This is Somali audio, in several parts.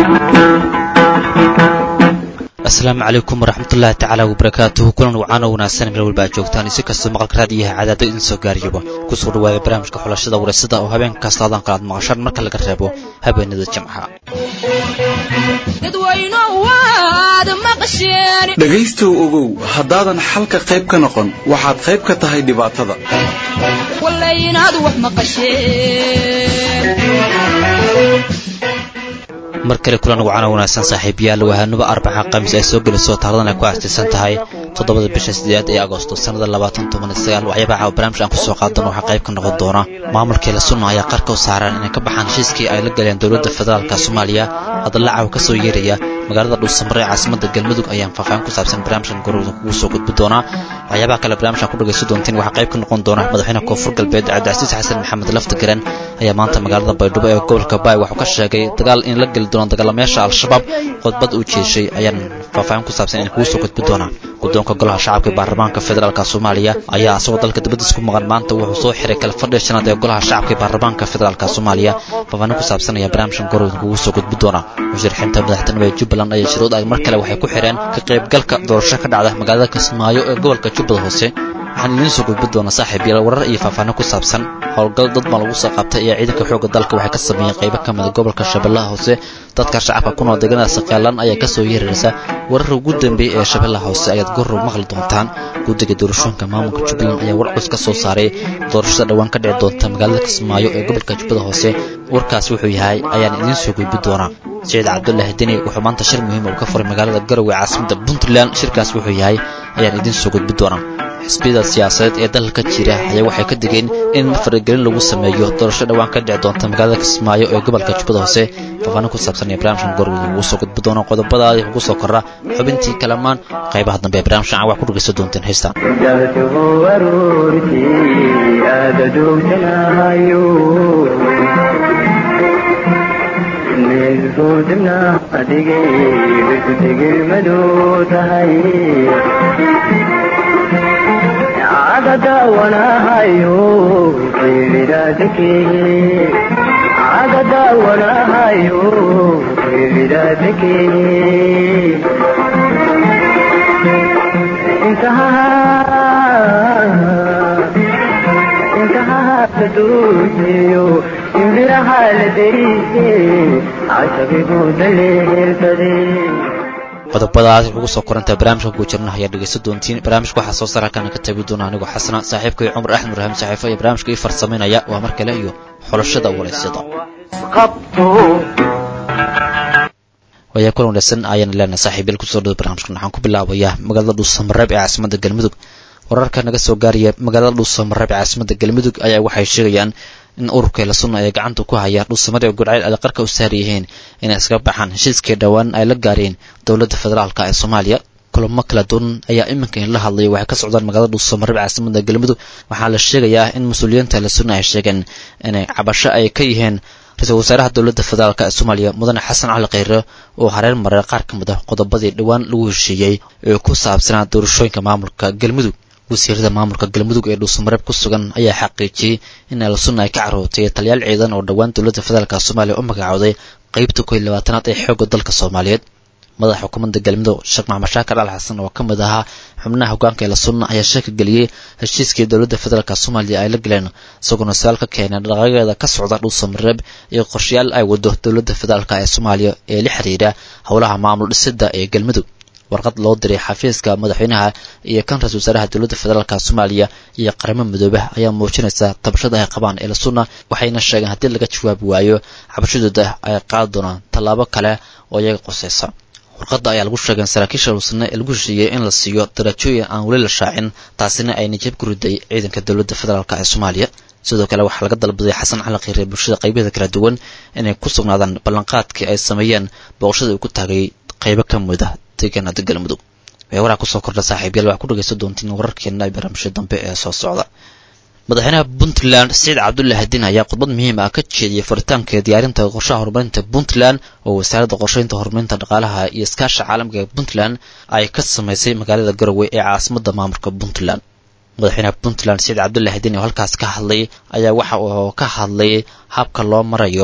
asalaamu calaykum waraxmatullaahi tacaala wabarakaatuhu kulan wacaano wanaagsan meel walba aad joogtaan si kastoo maqalka raadiyaha cadaado idin soo gaariyaba kusoo dhawaada barnaamijka xulashada wareysada oo habeen kasta adaan kalaad maqashaan marka laga reebo habeenada jimcaha dhegaystow ogow haddaadan xalka qayb ka noqon waxaad qayb ka tahay dhibaatada mar kale kulan wacana wanaagsan saaxiibayaal wahanuba arbaca khamiis ay soo gelayso taarikhdan ay ku aastaysan tahay toddobada bisha sideedaad ee agosto sannada labaatan toban iyo sagaal waxyaabaha caawa barnaamij aan kusoo qaadano waxaa qayb ka noqon doona maamulkii la sunna ayaa qarka u saaran inay ka baxaan heshiiskii ay la galeen dowladda federaalka soomaaliya hadalla caawa ka soo yeeraya magaalada dhuusamare ee caasimada galmudug ayaan faahfaahin ku saabsan barnaamijkan gorowda kugu soo gudbi doonaa waxyaabaha kale barnaamijkan ku dhagayso doontiin waxaa qayb ka noqon doona madaxweyne koonfur galbeed cabdicasiis xasan maxamed laftigaran ayaa maanta magaalada baydhabo ee gobolka baay waxuu ka sheegay dagaal in la geli doono dagaalamayaasha al-shabaab khudbad uu jeeshay ayaan faahfaahin ku saabsan in kugu soo gudbi doonaa guddoonka golaha shacabka baarlamaanka federaalk soomaaliya ayaa asagoo dalka dibadiis ku maqan maanta wuxuu soo xiray kala fadhiga shanaad ee golaha shacabka baarlamaanka federaalk soomaaliya faahfaahin ku saabsanaya barnaamijkan gorowda kugu soo gudbi doonaa musharaxiinta madaxtinimo ee jubbaland ayaa shuruud ay mar kale waxay ku xidheen ka qaybgalka doorasho ka dhacda magaalada kismaayo ee gobolka jubbada hoose waxaan idiin soo gudbi doonaa saaxiib yaal warar iyo faahfaahin ku saabsan howlgal dad baa lagu soo qabtay ayaa ciidanka xoogga dalka waxay ka sameeyeen qaybo ka mida gobolka shabeellaha hoose dadka shacabka ku nool deegaanada saqaalan ayaa kasoo yeeraysa warar ugu dambeeyey ee shabeellaha hoose ayaad gorrow maqli doontaan guddiga doorashooyinka maamulka jubbaland ayaa war cus ka soo saaray doorashada dhowaan ka dhici doonta magaalada kismaayo ee gobolka jubbada hoose warkaas wuxuu yahay ayaan idiin soo gudbi doonaa saciid cabdulaahi deni wuxuu maanta shir muhiima uu ka furay magaalada garowe caasimada puntland shirkaas wuxuu yahay ayaan idiin soo gudbi doonaa xisbiyada siyaasadeed ee dalka jira ayaa waxay ka digeen in faragelin lagu sameeyo doorasho dhowaan ka dhici doonta magaalada kismaayo ee gobolka jubbada hoose faahfaahin ku saabsan ee barnaamijkan gorwada ugu soo gudbi doono qodobadaadi ugu soo korra xubintii kalamaan qaybaha dambe ee barnaamijkan wax ku dhegaysan doonteen heystaan qodobadaas ugu soo koranta barnaamijka ku jirna ayaa dhegaysan doontiin barnaamijka waxaa soo saara kana ka tabi doona anigoo xasana saaxiibkay cumar axmed ibraahim saxiifo iyo barnaamijka ii farsamaynaya waa mar kale iyo xulashada waraysyada wayaa kulan wanaagsan ayaan leenahay saaxiibyal kusoo dhada barnaamijkan waxaan ku bilaabayaa magaalada dhuusamareeb ee caasimada galmudug wararka naga soo gaaraya magaalada dhuusamareeb ee caasimada galmudug ayaa waxay sheegayaan in ururka la sunna ee gacanta ku haya dhuusamada ee gudcayl ay qarka u saar yihiin inay iskaga baxaan heshiiskii dhowaan ay la gaareen dowladda federaalk ee soomaaliya kulamo kala duwan ayaa iminka in la hadlaya waxay ka socdaan magaalada dhuusamareeb caasimada galmudug waxaa la sheegayaa in mas-uuliyiinta la sunna ay sheegeen inay cabasho ay ka yihiin ra-iisul wasaaraha dowladda federaalk ee soomaaliya mudane xasan cali kheyre oo hareer maray qaar ka mid ah qodobadii dhowaan lagu heshiiyey ee ku saabsanaa doorashooyinka maamulka galmudug wasiirada maamulka galmudug ee dhuusamareeb ku sugan ayaa xaqiijiyey in alsunna ay ka carootay taliyaal ciidan oo dhowaan dowladda federaalk soomaaliya u magacooday qeybta koy labaatanaad ee xoogga dalka soomaaliyeed madaxa xukuumadda galmudug sheekh maxamed shaakir al xasan oo ka mid ahaa xubnaha hogaanka ee lasunna ayaa sheeka geliyey heshiiskii dowladda federaalk soomaaliya ay la galeen isagoona su-aal ka keenay dhaqaaqeeda ka socda dhuusamareeb iyo qorshayaal ay wado dowladda federaalk ee soomaaliya ee la xiriira howlaha maamul dhisida ee galmudug warqad loo diray xafiiska madaxweynaha iyo kan ra-isul wasaaraha dowladda federaalk soomaaliya iyo qaramo midoobe ayaa muujinaysa tabashada ay qabaan ee lasunna waxayna sheegeen haddii laga jawaabi waayo cabashadooda ay qaadi doonaan tallaabo kale oo iyaga qoseysa warqadda ayaa lagu sheegay saraakiisha lusne ee lagu heshiiyey in la siiyo darajooyin aan weli la shaacin taasina ay nijab ku riday ciidanka dowladda federaalk ee soomaaliya sidoo kale waxaa laga dalbaday xasan cali kheyre bulshada qaybaheeda kala duwan inay ku sugnaadaan ballanqaadkii ay sameeyeen booqashada uu ku taagay qaybo ka mid ah deegaanada galmudug waxay waraa kusoo kordha saaxiibyaal waxaa ku dhagaysan doontiin wararkeena ay barnaamijyo dambe ee soo socda madaxweynaha puntland siciid cabdullahi diin ayaa khudbad muhiim ah ka jeediyey furitaanka diyaarinta qorshaha horumarinta puntland oo wasaaradda qorsheynta horumarinta dhaqaalaha iyo iskaasha caalamka ee puntland ay ka samaysay magaalada garowe ee caasimadda maamulka puntland madaxweynaha puntland siciid cabdullahi diin oo halkaas ka hadlay ayaa waxa uu ka hadlay habka loo marayo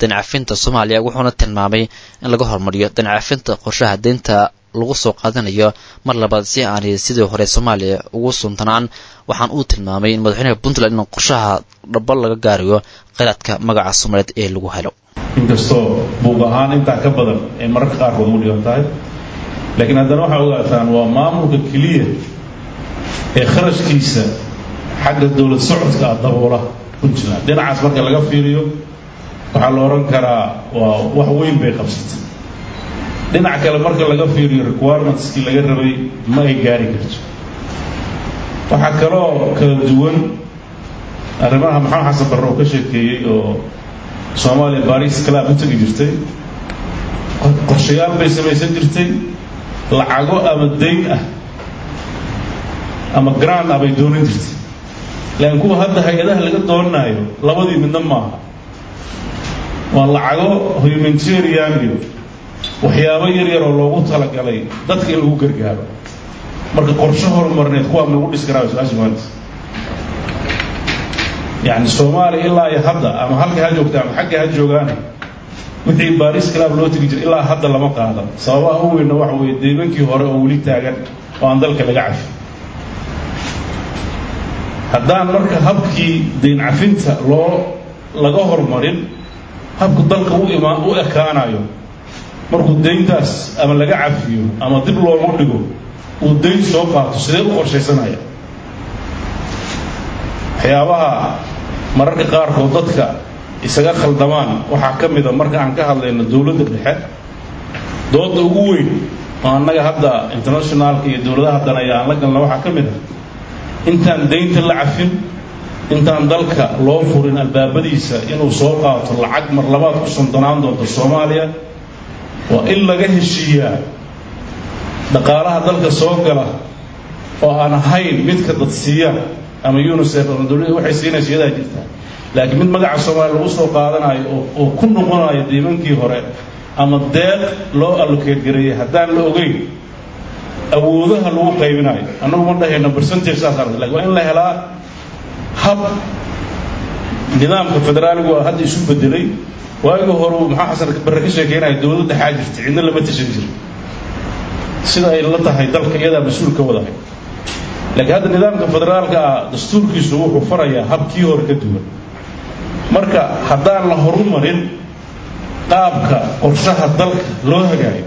dancafinta soomaaliya wuxuuna tilmaamay in laga hormariyo dancafinta qorshaha deynta lagu soo qaadanayo mar labaad si aanay sidii hore soomaaliya ugu suntanaan waxaan uu tilmaamay in madaxweynaha puntland in qorshaha dhaba laga gaarayo kheyraadka magaca soomaaliyeed ee lagu helo inkastoo buuq ahaan intaa ka badan ay mararka qaarkood u dhigan tahay laakiin haddana waxaa ogaataan waa maamulka keliya ee kharashkiisa xagga dowlad socodka ah daboola puntland dhinacaas marka laga fiiriyo waxaa la odhan karaa waa wax weyn bay qabsatay dhinac kale marka laga fiiriyo requirementskii laga rabay ma ay gaari karto waxaa kaloo kala duwan arrimaha maxamed xasan barre oo ka sheekeeyey oo soomaaliya baris club u tegi jirtay qorshayaal bay samaysan jirtay lacago ama dayn ah ama grand ah bay doonan jirtay laakiin kuwa hadda hay-adaha laga doonanayo labadii midna maaha waa lacago humanitarian iyo waxyaabo yar yar oo loogu talagalay dadka in lagu gargaaro marka qorshe horumarneed kuwaa ma lagu dhis karaa su-aasha maanta yacni soomaaliya ilaa iyo hadda ama halka ha joogta ama xagga ha joogaane wixii baris club loo tegi jiray ilaa hadda lama qaadan sababaha u weynna waxa weeye deymankii hore oo weli taagan oo aan dalka laga cafi haddaan marka habkii dayn cafinta loo laga horumarin habku dalka u imaan u ekaanayo markuu dayntaas ama laga cafiyo ama dib loogu dhigo uu dayn soo qaato sidee u qorshaysanaya waxyaabaha mararka qaarkood dadka isaga khaldamaan waxaa ka mida marka aan ka hadlayno dowladda dhexe dooda ugu weyn oo annaga hadda internationaalka iyo dowladaha danaya aan la galna waxaa ka mid ah intaan daynta la cafin intaan dalka loo furin albaabadiisa inuu soo qaato lacag mar labaad ku suntanaan doonto soomaaliya waa in laga heshiiyaa dhaqaalaha dalka soo gala oo aan ahayn midka dad siiyaan ama unisef ama dowladda waxay siinaysa iyadaa jirtaa laakiin mid magaca soomaaliya lagu soo qaadanayo oo oo ku noqonayo deymankii hore ama deeq loo allocate gareeyay haddaan la ogeyn awoodaha lagu qaybinayo annagu ma dhahayno percentage saas aragta lakin waa in la helaa hab nidaamka federaaligu waa hadda isu bedelay waagii hore uu maxaa xasan barre ka sheekeynaya dowladda xaa jirta cidna lama tashan jiro sida ay la tahay dalka iyadaa mas-uul ka wadahay laakiin hadda nidaamka federaalka ah dastuurkiisu wuxuu farayaa habkii hore ka duwan marka haddaan la horumarin qaabka qorshaha dalka loo hagaayo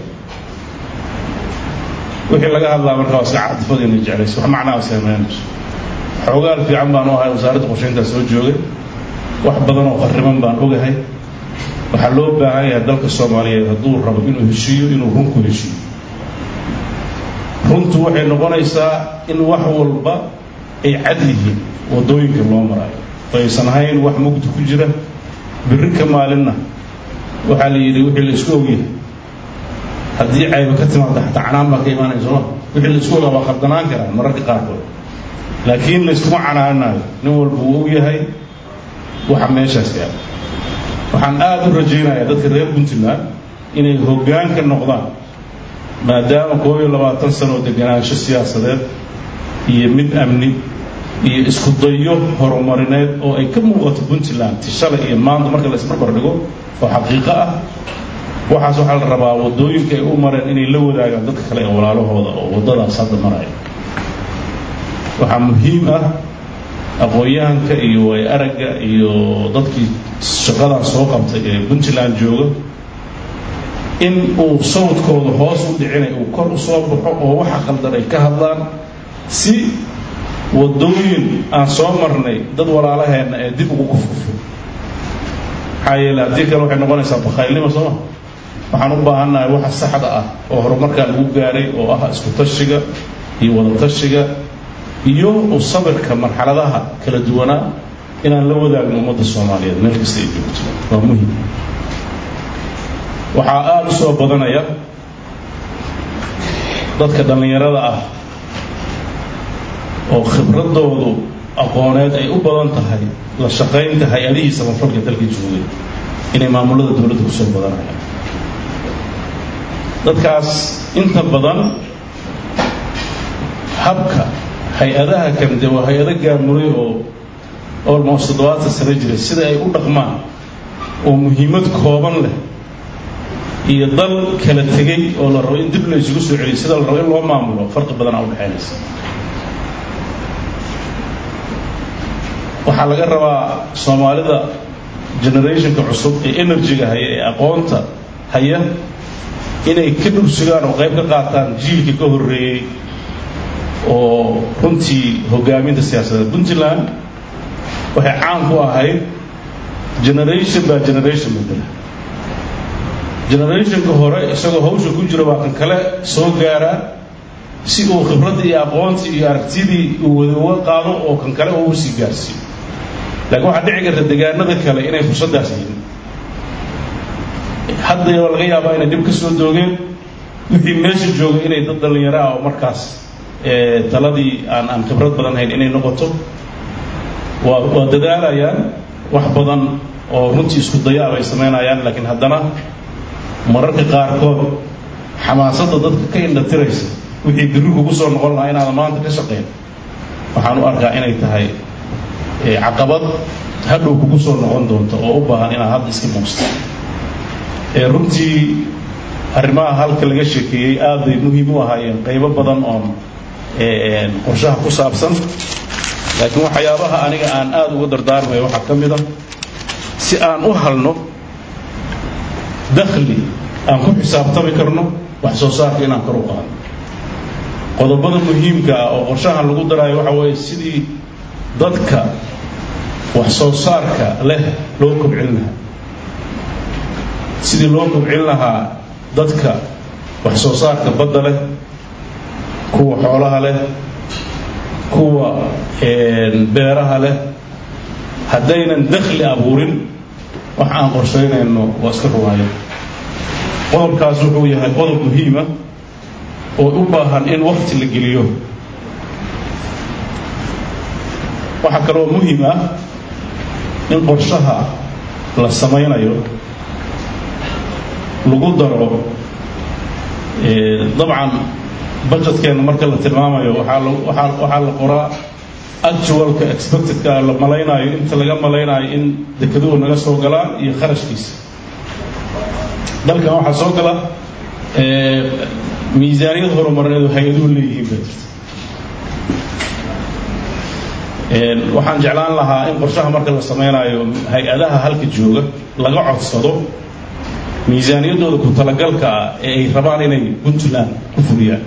wixii laga hadlaa marka waa iska cadfadiina jeclaysa wax macnaa sameynayso xoogaal fiican baan u ahay wasaaradda qorshayntaa soo joogay wax badan oo qarriban baan ogahay waxaa loo baahan yahay dalka soomaaliyeed hadduu rabo inuu heshiiyo inuu runku heshiiyo runtu waxay noqonaysaa in wax walba ay cad yihiin waddooyinka loo maraayo aysan ahayn wax mugdi ku jira birri ka maalinna waxaa la yidhi wixii la isku ogyahay haddii cayba ka timaada xataa canaan baa ka imaanaya sooma wixii la isku ogaa waa qardanaan karaan mararka qaarkood laakiin layskuma canaananayo nin walba uu og yahay waxa meeshaas yaala waxaan aada u rajaynayaa dadka reer puntland inay hoggaan ka noqdaan maadaama koob iyo labaatan sano oo deganaansho siyaasadeed iyo mid amni iyo isku dayo horumarineed oo ay ka muuqato puntland ti shalay iyo maanta marka la isbarbar dhigo oo xaqiiqo ah waxaas waxaa la rabaa waddooyinka ay u mareen inay la wadaagaan dadka kale ee walaalahooda oo waddadaas hadda maraya waxaa muhiim ah aqoon-yahanka iyo way aragga iyo dadkii shaqadan soo qabtay ee puntland jooga in uu sawdkooda hoos u dhicinay uu kor u soo baxo oo waxa qaldan ay ka hadlaan si waddooyin aan soo marnay dad walaalaheenna ee dib ugu kufkufo maxaa yeele haddii kale waxay noqonaysaa bakhaylnimo sooma waxaan u baahannahay waxa saxda ah oo horumarkaa lagu gaaray oo ah isku tashiga iyo wada tashiga iyo u sabirka marxaladaha kala duwanaa inaan la wadaagno ummadda soomaaliyeed meel kasta ay joogto waa muhim waxaa aada u soo badanaya dadka dhallinyarada ah oo khibradoodu aqooneed ay u badan tahay la shaqaynta hay-adihii samafalka dalka joogay inay maamulada dowladda kusoo badanayaan dadkaas inta badan habka hay-adaha kan dee waa hay-ado gaamuray oo almost toddobaatan sano jiray sida ay u dhaqmaan oo muhiimad kooban leh iyo dal kala tegey oo la rabo in dib la isugu soo celiyo sida la rabo in loo maamulo farqi badanaa udhexaynaysa waxaa laga rabaa soomaalida generationka cusub ee energy-ga haya ee aqoonta haya inay ka dhursugaan oo qayb ka qaataan jiilka ka horreeyey oo runtii hogaaminta siyaasadeed puntland waxay caan ku ahayd generation baa generation bedela generationka hore isagoo hawsha ku jira waa kan kale soo gaaraa si uu khibraddii iyo aqoontii iyo aragtidii uu wada uga qaado oo kan kale uu sii gaarsiiyo laakiin waxaa dhici karta degaanada kale inay fursaddaas yihiin hadda laga yaabaa inay dhib ka soo doogeen wixii meesha jooga inay dad dhallinyaro ah oo markaas taladii aan aan khibrad badan hayn inay noqoto waa waa dadaalayaan wax badan oo runtii isku dayaa bay samaynayaan laakiin haddana mararka qaarkood xamaasadda dadka ka indhatiraysa wixii birri kugu soo noqon lahaa inaadan maanta ka shaqayn waxaan u arkaa inay tahay caqabad hadhow kugu soo noqon doonto oo u baahan inaad hadda iska muusta runtii arrimaha halka laga sheekeeyey aad bay muhiim u ahaayeen qaybo badan oon qorshaha ku saabsan laakiin waxyaabaha aniga aan aada uga dardaarmayo waxaa ka mid a si aan u halno dakhli aan ku xisaabtami karno wax soo saarka inaan kor u qaadno qodobada muhiimka ah oo qorshahan lagu daraayo waxa weeye sidii dadka wax soo saarka leh loo kobcin lahaa sidii loo kobcin lahaa dadka wax soo saarka badda leh kuwa xoolaha leh kuwa beeraha leh haddaynan dakhli abuurin wax aan qorshaynayno waa iska rumaaya qodobkaas wuxuu yahay qodob muhiima oo u baahan in wakti la geliyo waxaa kaloo muhiim ah in qorshaha la samaynayo lagu daro dabcan budgetkeenna marka la tilmaamayo waxaa la waxaa waxaa la qoraa actualka expectedka la malaynaayo inta laga malaynaayo in dekeduhu naga soo galaan iyo kharashkiisa dalkan waxaa soo gala miisaaniyad horumarneedu hay-aduhu leeyihiin baa jirta waxaan jeclaan lahaa in qorshaha marka la samaynayo hay-adaha halka jooga laga codsado miisaaniyaddooda ku talagalka ah ee ay rabaan inay puntland ku fuliyaan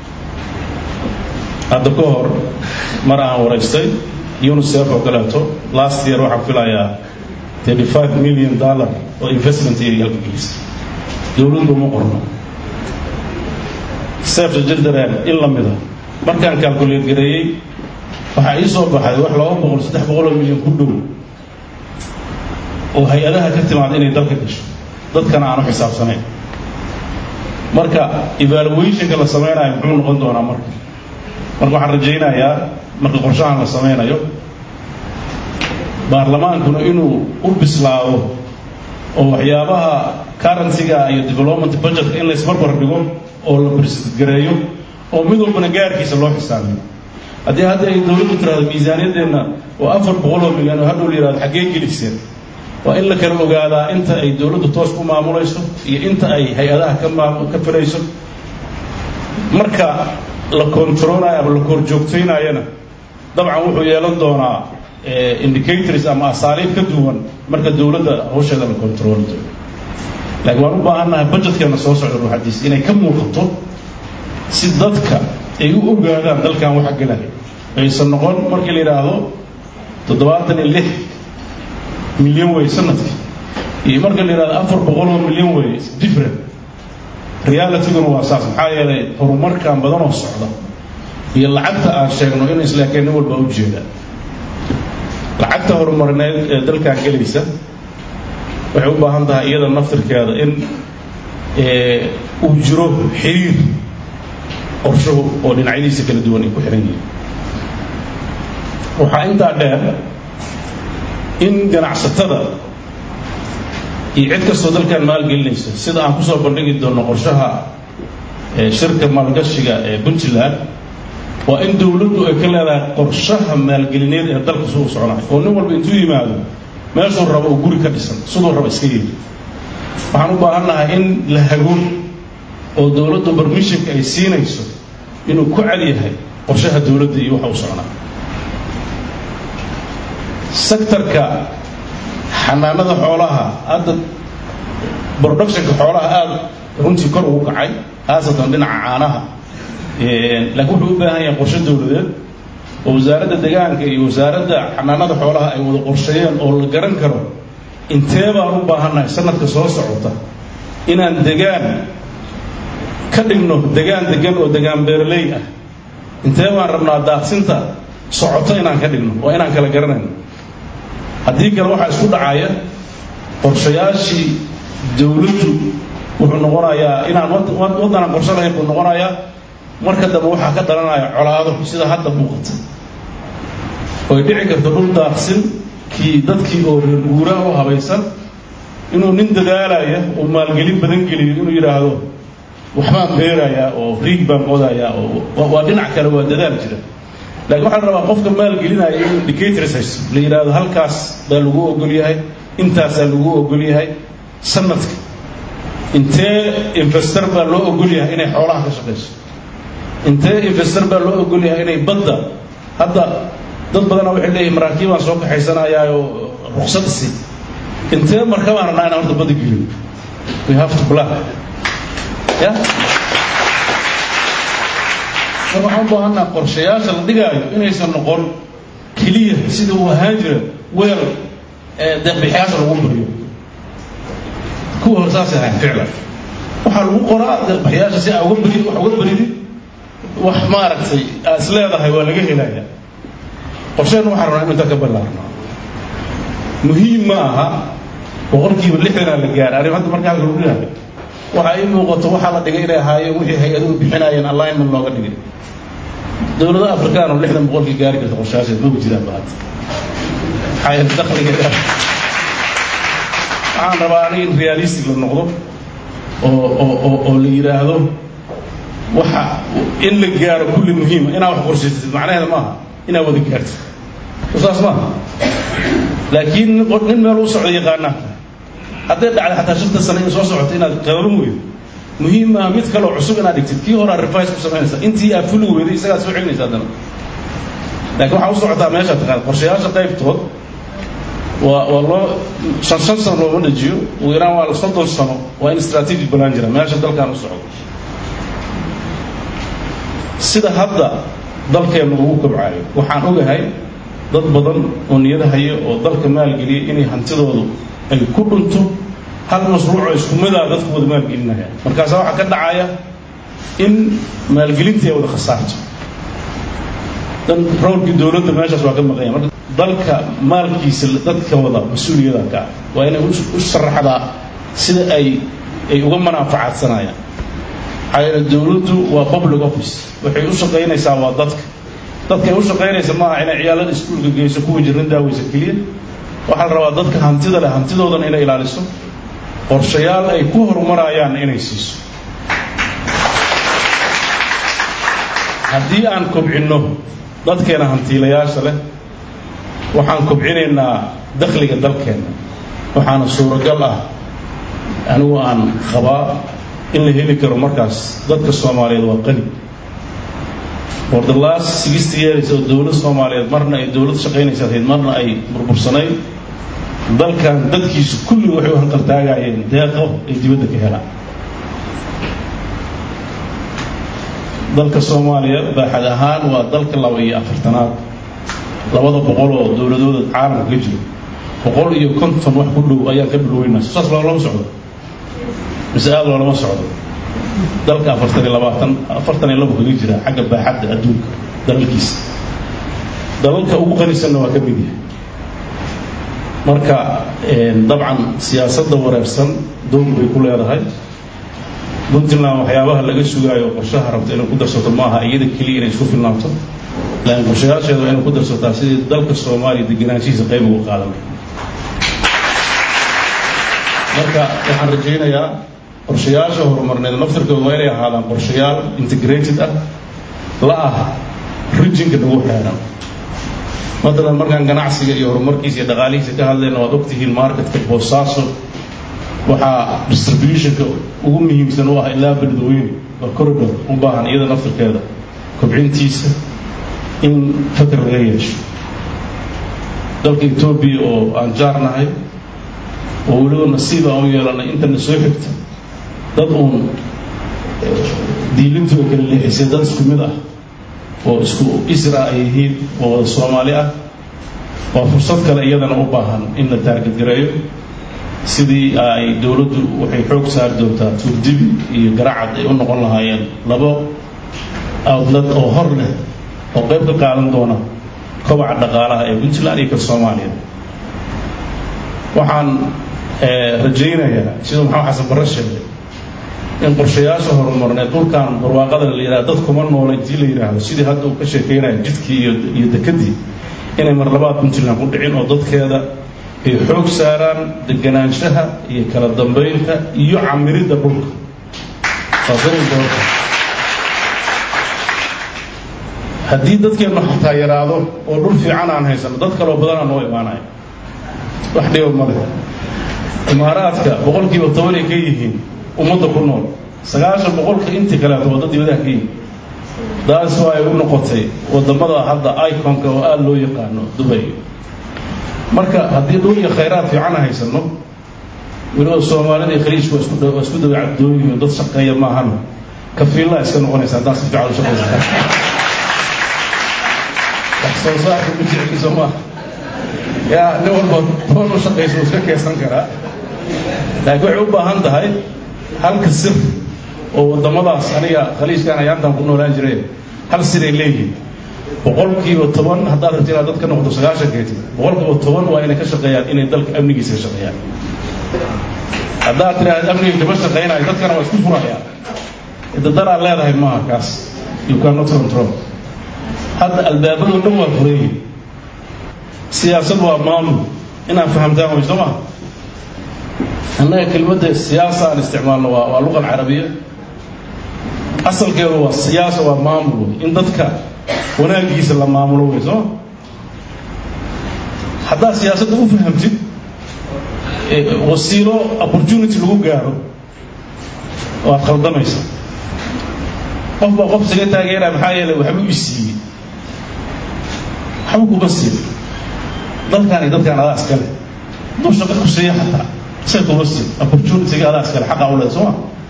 hadda ka hor mar aan waraystay unicef oo kaleeto last year waxaan filayaa thirty five million dollar oo investment ay halka gelisay dowladdu uma qorno sefta jildareer in la mida markaan calculate gareeyey waxaa ii soo baxay wax laba boqol saddex boqol oo milyan ku dhow oo hay-adaha ka timaada inay dalka gasho dadkana aan u xisaabsanayn marka evaluationka la samaynayo muxuu noqon doonaa marka marka waxaan rajaynayaa marka qorshahan la samaynayo baarlamaankuna inuu u bislaado oo waxyaabaha currencyga iyo development budgetka in laysbarbar dhigo oo la barsidgareeyo oo mid walbana gaarkiisa loo xisaabiyo haddii hadda ay dowladdu tiraahdo miisaaniyaddeenna oo afar boqol oo milyan oo hadhow la yihahdo xaggee geliseen waa in la kala ogaadaa inta ay dowladdu toos ku maamulayso iyo inta ay hay-adaha ka maam ka filayso marka la controlayo ama la korjoogtaynayana dabcan wuxuu yeelan doonaa indicators ama asaaliib ka duwan marka dowladda hawsheeda la controli doono laakiin waan u baahannahay budgetkeena soo socda ruuxadiis inay ka muuqato si dadka ay u ogaadaan dalkan waxa gelaya aysan noqon markii la yidhaahdo toddobaatan iyo lix milyan wey sanadkii iyo marka la yidhahdo afar boqol oo milyan wey different realityguna waa saas maxaa yeelay horumarkan badan oo socda iyo lacagta aan sheegno in islaakeen nin walba u jeeda lacagta horumarineed ee dalkan gelaysa waxay u baahan tahay iyada naftirkeeda in uu jiro xiriir qorshuhu oo dhinacyadiisa kala duwan ay ku xihan yihiin waxaa intaa dheer in ganacsatada iyo cid kastoo dalkan maalgelinaysa sida aan kusoo bandhigi doono qorshaha shirka maalgashiga ee puntland waa in dowladdu ay ka leedahay qorshaha maalgelineed ee dalka suu soconayo oo nin walba intuu yimaado meeshuu rabo oo guri ka dhisan siduu rabo iska yeeli waxaan u baahannahay in la hago oo dowladdu barmishinka ay siinayso inuu ku cad yahay qorshaha dowladda iyo waxa u socnaa sektarka xanaanada xoolaha hadda productionka xoolaha aada runtii kor ugu kacay khaasatan dhinaca caanaha laakiin wuxuu u baahan yahay qorshe dowladeed oo wasaaradda deegaanka iyo wasaaradda xanaanada xoolaha ay wada qorsheeyeen oo la garan karo intee baan u baahannahay sanadka soo socota inaan degaan ka dhigno degaan degan oo degaan beeraley ah intee baan rabnaa daaqsinta socoto inaan ka dhigno waa inaan kala garanayno haddii kale waxaa isku dhacaya qorshayaashii dowladdu wuxuu noqonayaa inaan waddanaan qorshe lahayn buu noqonayaa marka dambe waxaa ka dhalanaya colaado sida hadda muuqata oy dhici karto dhul daaqsin kii dadkii oo reer guuraha u habaysan inuu nin dadaalaya oo maalgelin badan geliyo inuu yidhaahdo waxbaan beerayaa oo riig baan qodayaa oo waa dhinac kale waa dadaal jira laakiin waxaa la rabaa qofka maalgelinaya inuu indicators haysto la yidhaahdo halkaas baa lagu ogol yahay intaasaa lagu ogol yahay sanadka intee investor baa loo ogol yahay inay xoolaha ka shaqayso intee investor baa loo ogol yahay inay badda hadda dad badana waxay leeyihin maraakiibaan soo kaxaysanayaa oo ruksad isi intee markabaan rabnaa inaan horta badda gelin we have to plan ya marka waxaan u baahanaa qorshayaasha la dhigaayo inaysan noqon keliya sida uu ahaan jira weel deeqbixiyaasha lagu bariyo kuwa hore saasay ahayn ficlan waxaa lagu qoraa deeqbixiyaasha si aa uga bari wax uga baridid wax maaragtay aa is leedahay waa laga helaya qorsheen waxaan rabnaa inu intaa ka ballaarno muhiim ma aha boqolkiiba lixdanaa la gaaray arrin hadda markaa lagu leeyahay waxa ii muuqato waxaa la dhigay inay ahaayeen wixii hay-aduhu bixinayeen alignment looga dhigay dowladaha afrikaan oo lixdan boqolkii gaari karta qorshayaasheed maba jiraan ba hadda maxaa yeele dakhligeeda waxaan rabaa aniga in realistic la noqdo oo oo oo oo la yidhaahdo waxa in la gaaro kulli muhiima inaa wax qorshaysatid macnaheeda maaha inaa wada gaartid saas maaha laakiin nin meel u socdo yaqaanaa hadday dhacday xataa shanta sano in soo socoto inaad qababan weydo muhiim maaha mid kaloo cusub inaad dhigtid kii horaa revise ku samaynaysa intii aad fuli weyday isagaad soo celinaysa haddana laakiin waxaa u socotaa meesha taqaan qorshayaasha qaybtood waa waa loo shan shan sano looma dhajiyo ugu yaraan waa soddon sano waa in strategic balaan jira meesha dalkan u socdo sida hadda dalkeennu ugu kobcayo waxaan ogahay dad badan oo niyada haya oo dalka maalgeliya inay hantidoodu ay ku dhunto hal mashruucoo isku midaa dadku wada maalgelinaya markaasaa waxaa ka dhacaya in maalgelintii ay wada khasaarto dan roolkii dowladda meeshaas waa ka maqanya marka dalka maalkiisa dadka wada mas-uuliyada ka ah waa inay u sharaxdaa sida ay ay uga manaafacaadsanayaan maxaa yeele dowladdu waa public office waxay u shaqaynaysaa waa dadka dadkay u shaqaynaysa maaha inay ciyaalada iskuulka geyso kuwa jirin daaweysa keliya waxaa la rabaa dadka hantida leh hantidoodana inay ilaaliso qorshayaal ay ku horumarayaan inay siiso haddii aan kobcinno dadkeena hantiilayaasha leh waxaan kobcinaynaa dakhliga dalkeenna waxaana suuragal ah anigu aan qabaa in la heli karo markaas dadka soomaaliyeed waa qani for the last sixty years oo dowlad soomaaliyeed marna ay dowlad shaqaynaysa ahayd marna ay burbursanayd dalkan dadkiisu kulli waxay u hanqaltaagayeen deeqo ay dibadda ka helaan dalka soomaaliya baaxad ahaan waa dalka laba iyo afartanaad labada boqol oo dowladooda caalamka ka jiro boqol iyo konton wax ku dhow ayaan ka bilweynaa saas loolama socdo mise aada loolama socdo dalka afartan iyo labaatan afartan iyo labo kaga jira xagga baaxadda adduunka dalalkiisa dalalka ugu qanisanna waa ka mid yahay marka dabcan siyaasadda wareersan doog bay ku leedahay puntland waxyaabaha laga sugaayo qorshaha rabto inay ku darsato maaha iyada keliya inay isku filnaato laakiin qorshayaasheeda waa inay ku darsataa sidii dalka soomaaliya degenaanshihiisa qayb uga qaadan marka waxaan rajaynayaa qorshayaasha horumarneed naftirkooda waa inay ahaadaan qorshayaal integrated ah la ah rijinka nagu xeeran matalan markaan ganacsiga iyo horumarkiisa iyo dhaqaalihiisa ka hadlayna waad ogtihiin marketka boosaaso waxaa distributionka ugu muhiimsan u ah ilaa beledweyne waa corridor u baahan iyada naftirkeeda kobcintiisa in fakar laga yeesho dalka etoobiya oo aan jaarnahay oo weliba nasiib aan u yeelanay intana soo xigta dad uun diilintu ay kala leexisay dad isku mid ah oo isku isra ay yihiin oo wada soomaali ah waa fursad kale iyadana u baahan in la taargadgareeyo sidii ay dowladdu waxay xoog saari doontaa tuurdibi iyo garacad ay u noqon lahaayeen labo outlet oo hor leh oo qayb ka qaadan doona kobaca dhaqaalaha ee puntland iyo ka soomaaliya waxaan rajaynayaa siduu maxamed xasan barre sheegay in qorshayaasha horumarneed dhulkan barwaaqada la yidhahdo dad kuma noola intii la yidhaahdo sidii hadda uu ka sheekeynayo jidkii iyo iyo dekadii inay mar labaad puntland ku dhicin oo dadkeeda ay xoog saaraan deganaanshaha iyo kala dambeynta iyo camiridda dhulka waa very important haddii dadkeennu xataa yaraado oo dhul fiican aan haysano dad kaloo badanaa noo imaanaya wax dhiba ma leh imaaraadka boqolkiiba tobanay ka yihiin ummadda ku nool sagaashan boqolka intii kaleeto waa dad dibadaha ka yihiin daas waa ay u noqotay wadamada hadda iconka oo aada loo yaqaano dubay marka haddii dhul iyo khayraad fiican haysano weliba soomaalida iyo khaliijku waa isku waa isku dawa cabdooyihiin dad shaqeeya maahan kafiillaa iska noqonaysa haddaan si fiican u shaqaysataa wax soo saarka ku jecliisa maaha yaa nin walba toban u shaqaysa uu iska keesan karaa laakiin waxay u baahan tahay halka sir oo waddamadaas aniga khaliijkan ayaantan ku noolaan jiray hal siray leeyihiin boqolkiiba toban haddaad rabti inaad dad ka noqdo sagaashankeeti boqolkiiba toban waa inay ka shaqeeyaan inay dalka amnigiisa ka shaqeeyaan haddaad tidhaahda amniga kama shaqeynayo dadkana waa isku furayaan dadaraad leedahay maaha kaas you cannot control hadda albaabadoo dhan waa fureeyi siyaasad waa maamul inaan fahamtaan way soo maha annaga kelmadda siyaasa aan isticmaalno waa waa luqa alcarabiya asalkeedu waa siyaasa waa maamul wey in dadka wanaagiisa la maamulo wey sooma haddaad siyaasadda u fahamtid wasiilo opportunity lagu gaaro waad khaldamaysa qof baa qof isaga taageeraya maxaa yeelay waxba i siiyey waxba kuma siin dalkan iyo dadkan adaa iskale hadduu shaqo ku siiya xataa isaga kuma siin opportunityga adaa iskale xaqa u leed sooma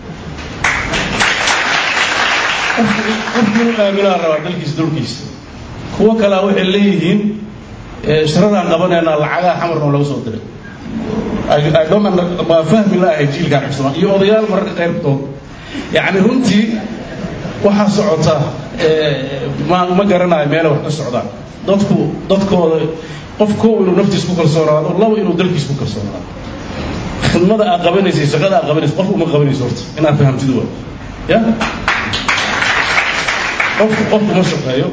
qofki inu aaminaa rabaa dalkiisa dulkiisa kuwo kalea waxay leeyihiin shiradaan qabanaynaa lacagaha xamarna laga soo diray waa fahmi laahay jiilkan cusman iyo odayaal mararka qaybtood yacni runtii waxaa socota ma ma garanayo meela wax ka socdaan dadku dadkooda qof kow inuu naftiis ku kalsoonaado laba inuu dalkiis ku kalsoonaado khidmada aad qabanaysa shaqada aad qabanaysa qof uma qabanayso horta inaad fahamtid waa ya qofku qofku ma shaqeeyo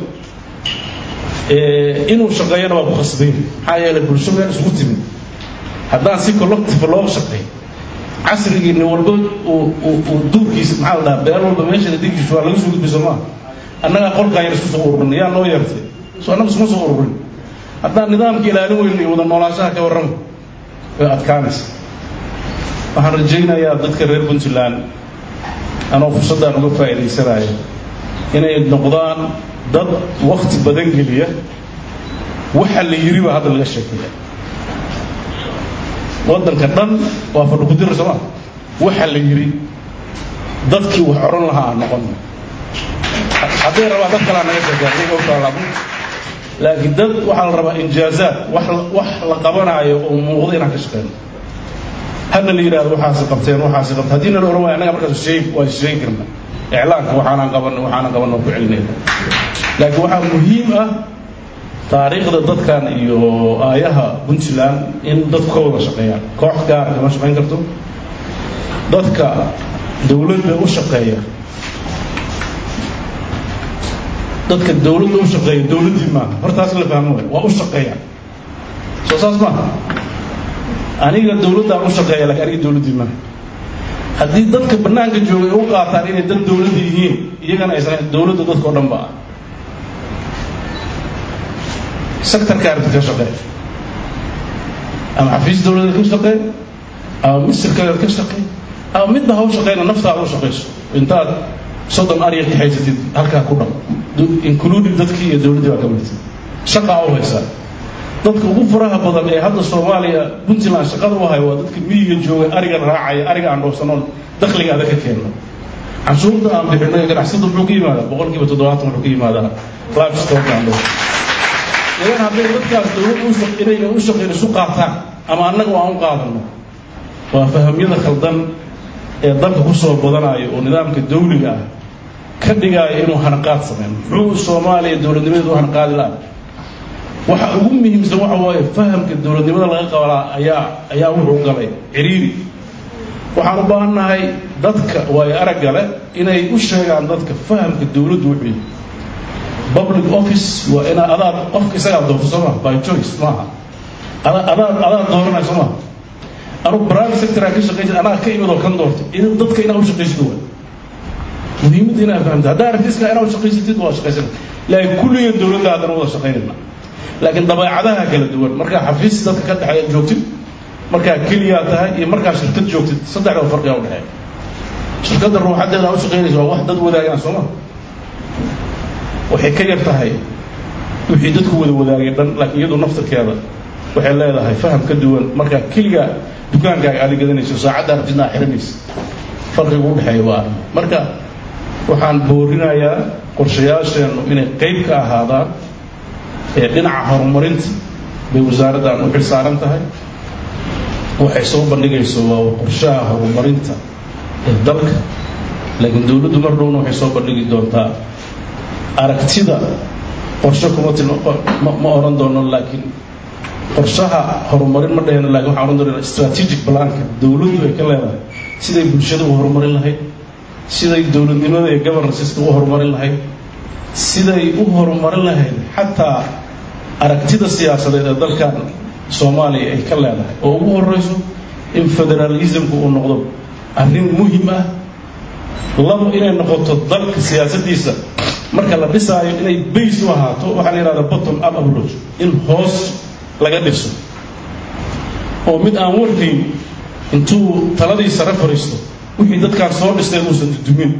inuu shaqeeyana waa ku khasbayn maxaa yeelay bulsho meel isugu timid haddaan si collective loo shaqeey casrigii nin walba uu duurkiisa maxaa la dhahaa beel walba meesha digdiisu waa laga soo gudbay soo maaha annagaa qolkaan yar isku soo ururin yaa noo yeertay soo annaga iskuma soo ururin haddaan nidaamka ilaalin weyno iyo wada noolaanshaha ka warrama way adkaanaysa waxaan rajaynayaa dadka reer puntland anoo fursaddaan uga faa'iidaysanaya inay noqdaan dad wakti badan geliya waxa la yiri baa hadda laga sheekeeya waddanka dhan waa fadhukudira sooma waxa la yiri dadkii wax oran lahaa aan noqon hadday rabaa dad kalaa naga sheekeeya iyaga u taalaabo laakiin dad waxaa la rabaa injaazaad wax wax la qabanaayo oo muuqda inaan ka shaqeyno hadna la yidhahdo waxaasi qabteen waxaasi qabteen haddii nala oran waaya annaga markaas sheeg waa sheegi karna iclaanka waxaanaan qaban waxaanaan qaban oo ku celinayna laakiin waxaa muhiim ah taariikhda dadkan iyo aayaha puntland in dadku ka wada shaqeeyaan koox gaar kama shaqayn karto dadka dowladda u shaqeeya dadka dowladda u shaqeeya dowladdii maaha hortaas la fahmo waay waa u shaqeeya soo saas maaha aniga dowladdaan u shaqeeya laakiin aniga dowladdii maaha haddii dadka bannaanka jooga ay u qaataan inay dad dowladda yihiin iyagana aysan dowladda dadka o dhan ba ah sectorka aragti ka shaqee ama xafiis dowladeed ka shaqee ama misirkadeed ka shaqee ama midna ha u shaqeyna naftaada u shaqayso intaad soddon arya ka haysatid halkaa ku dhaq including dadkii iyo dowladdii baa ka midta shaqaa u haysaa dadka ugu faraha badan ee hadda soomaaliya puntland shaqada u hayo waa dadka miyiga jooga ariga raacaya ariga aan dhoofsanoon dakhliga adag ka keenno canshuurta aan bixino ee ganacsada muxuu ka yimaadaa boqolkiiba toddobaatan wuxuu ka yimaadaa livestock aan dhoofo idan hadday dadkaas dowlad inayna u shaqeyn isu qaataan ama annaga aan u qaadano waa fahamyada khaldan ee dalka ku soo badanayo oo nidaamka dawliga ah ka dhigaayo inuu hanaqaad sameyn muxuu soomaaliya dowladnimadeedu u hanaqaadi laha waxa ugu muhiimsan waxa waaye fahamka dowladnimada laga qabalaa ayaa ayaa wuxuu galay ciriiri waxaan u baahannahay dadka waayo aragga leh inay u sheegaan dadka fahamka dowladdu wuxuu yahay public office waa inaa adaad qofka isagaa doorto soo maha by choice maaha adaa adaad adaad dooranaya soo maha anugu private sector aan ka shaqayn jira anaa ka imid oo kan doortay in dadka inaa u shaqaysid waa muhiimadda inaa fahamta haddaa aragtiska inaa u shaqaysatid waa shaqaysana laakiin kulligan dowladda haddana wada shaqaynayna laakiin dabeecadaha kala duwan markaa xafiis dadka ka dhexeeya joogtid markaa keliyaa tahay iyo markaa shirkad joogtid saddexda farqiga udhexeeya shirkadda ruuxadeeda u shaqaynaysa waa wax dad wadaagaan soo ma waxay ka yar tahay wixii dadku wada wadaagay dhan laakiin iyadu naftarkeeda waxay leedahay faham ka duwan markaa keliga dukaankaaga aada gadanayso saacadda aragtidna aa xiranaysa farqiga u dhexeeya waa arrin marka waxaan boorinayaa qorshayaasheennu inay qayb ka ahaadaan ee dhinaca horumarinta bay wasaaraddan u xil saaran tahay waxay soo bandhigayso waa qorshaha horumarinta ee dalka laakiin dowladdu mar dhowna waxay soo bandhigi doontaa aragtida qorshe kuma tilma ma oran doono laakiin qorshaha horumarin ma dhahayno lakin waxaan oran doonaa strategic planka dowladdu ay ka leedahay siday bulshada u horumarin lahayd siday dowladnimada iyo governanceska u horumarin lahayd siday u horumarin lahayd xataa aragtida siyaasadeed ee dalkan soomaaliya ay ka leedahay oo ugu horeyso in federalismku uu noqdo arrin muhim ah labo inay noqoto dalka siyaasaddiisa marka la dhisaayo inay base u ahaato waxaa la yidhahda bottom up approach in hoos laga dhiso oo mid aan warkayn intuu taladii sare fariisto wixii dadkaan soo dhisteen uusan dudumin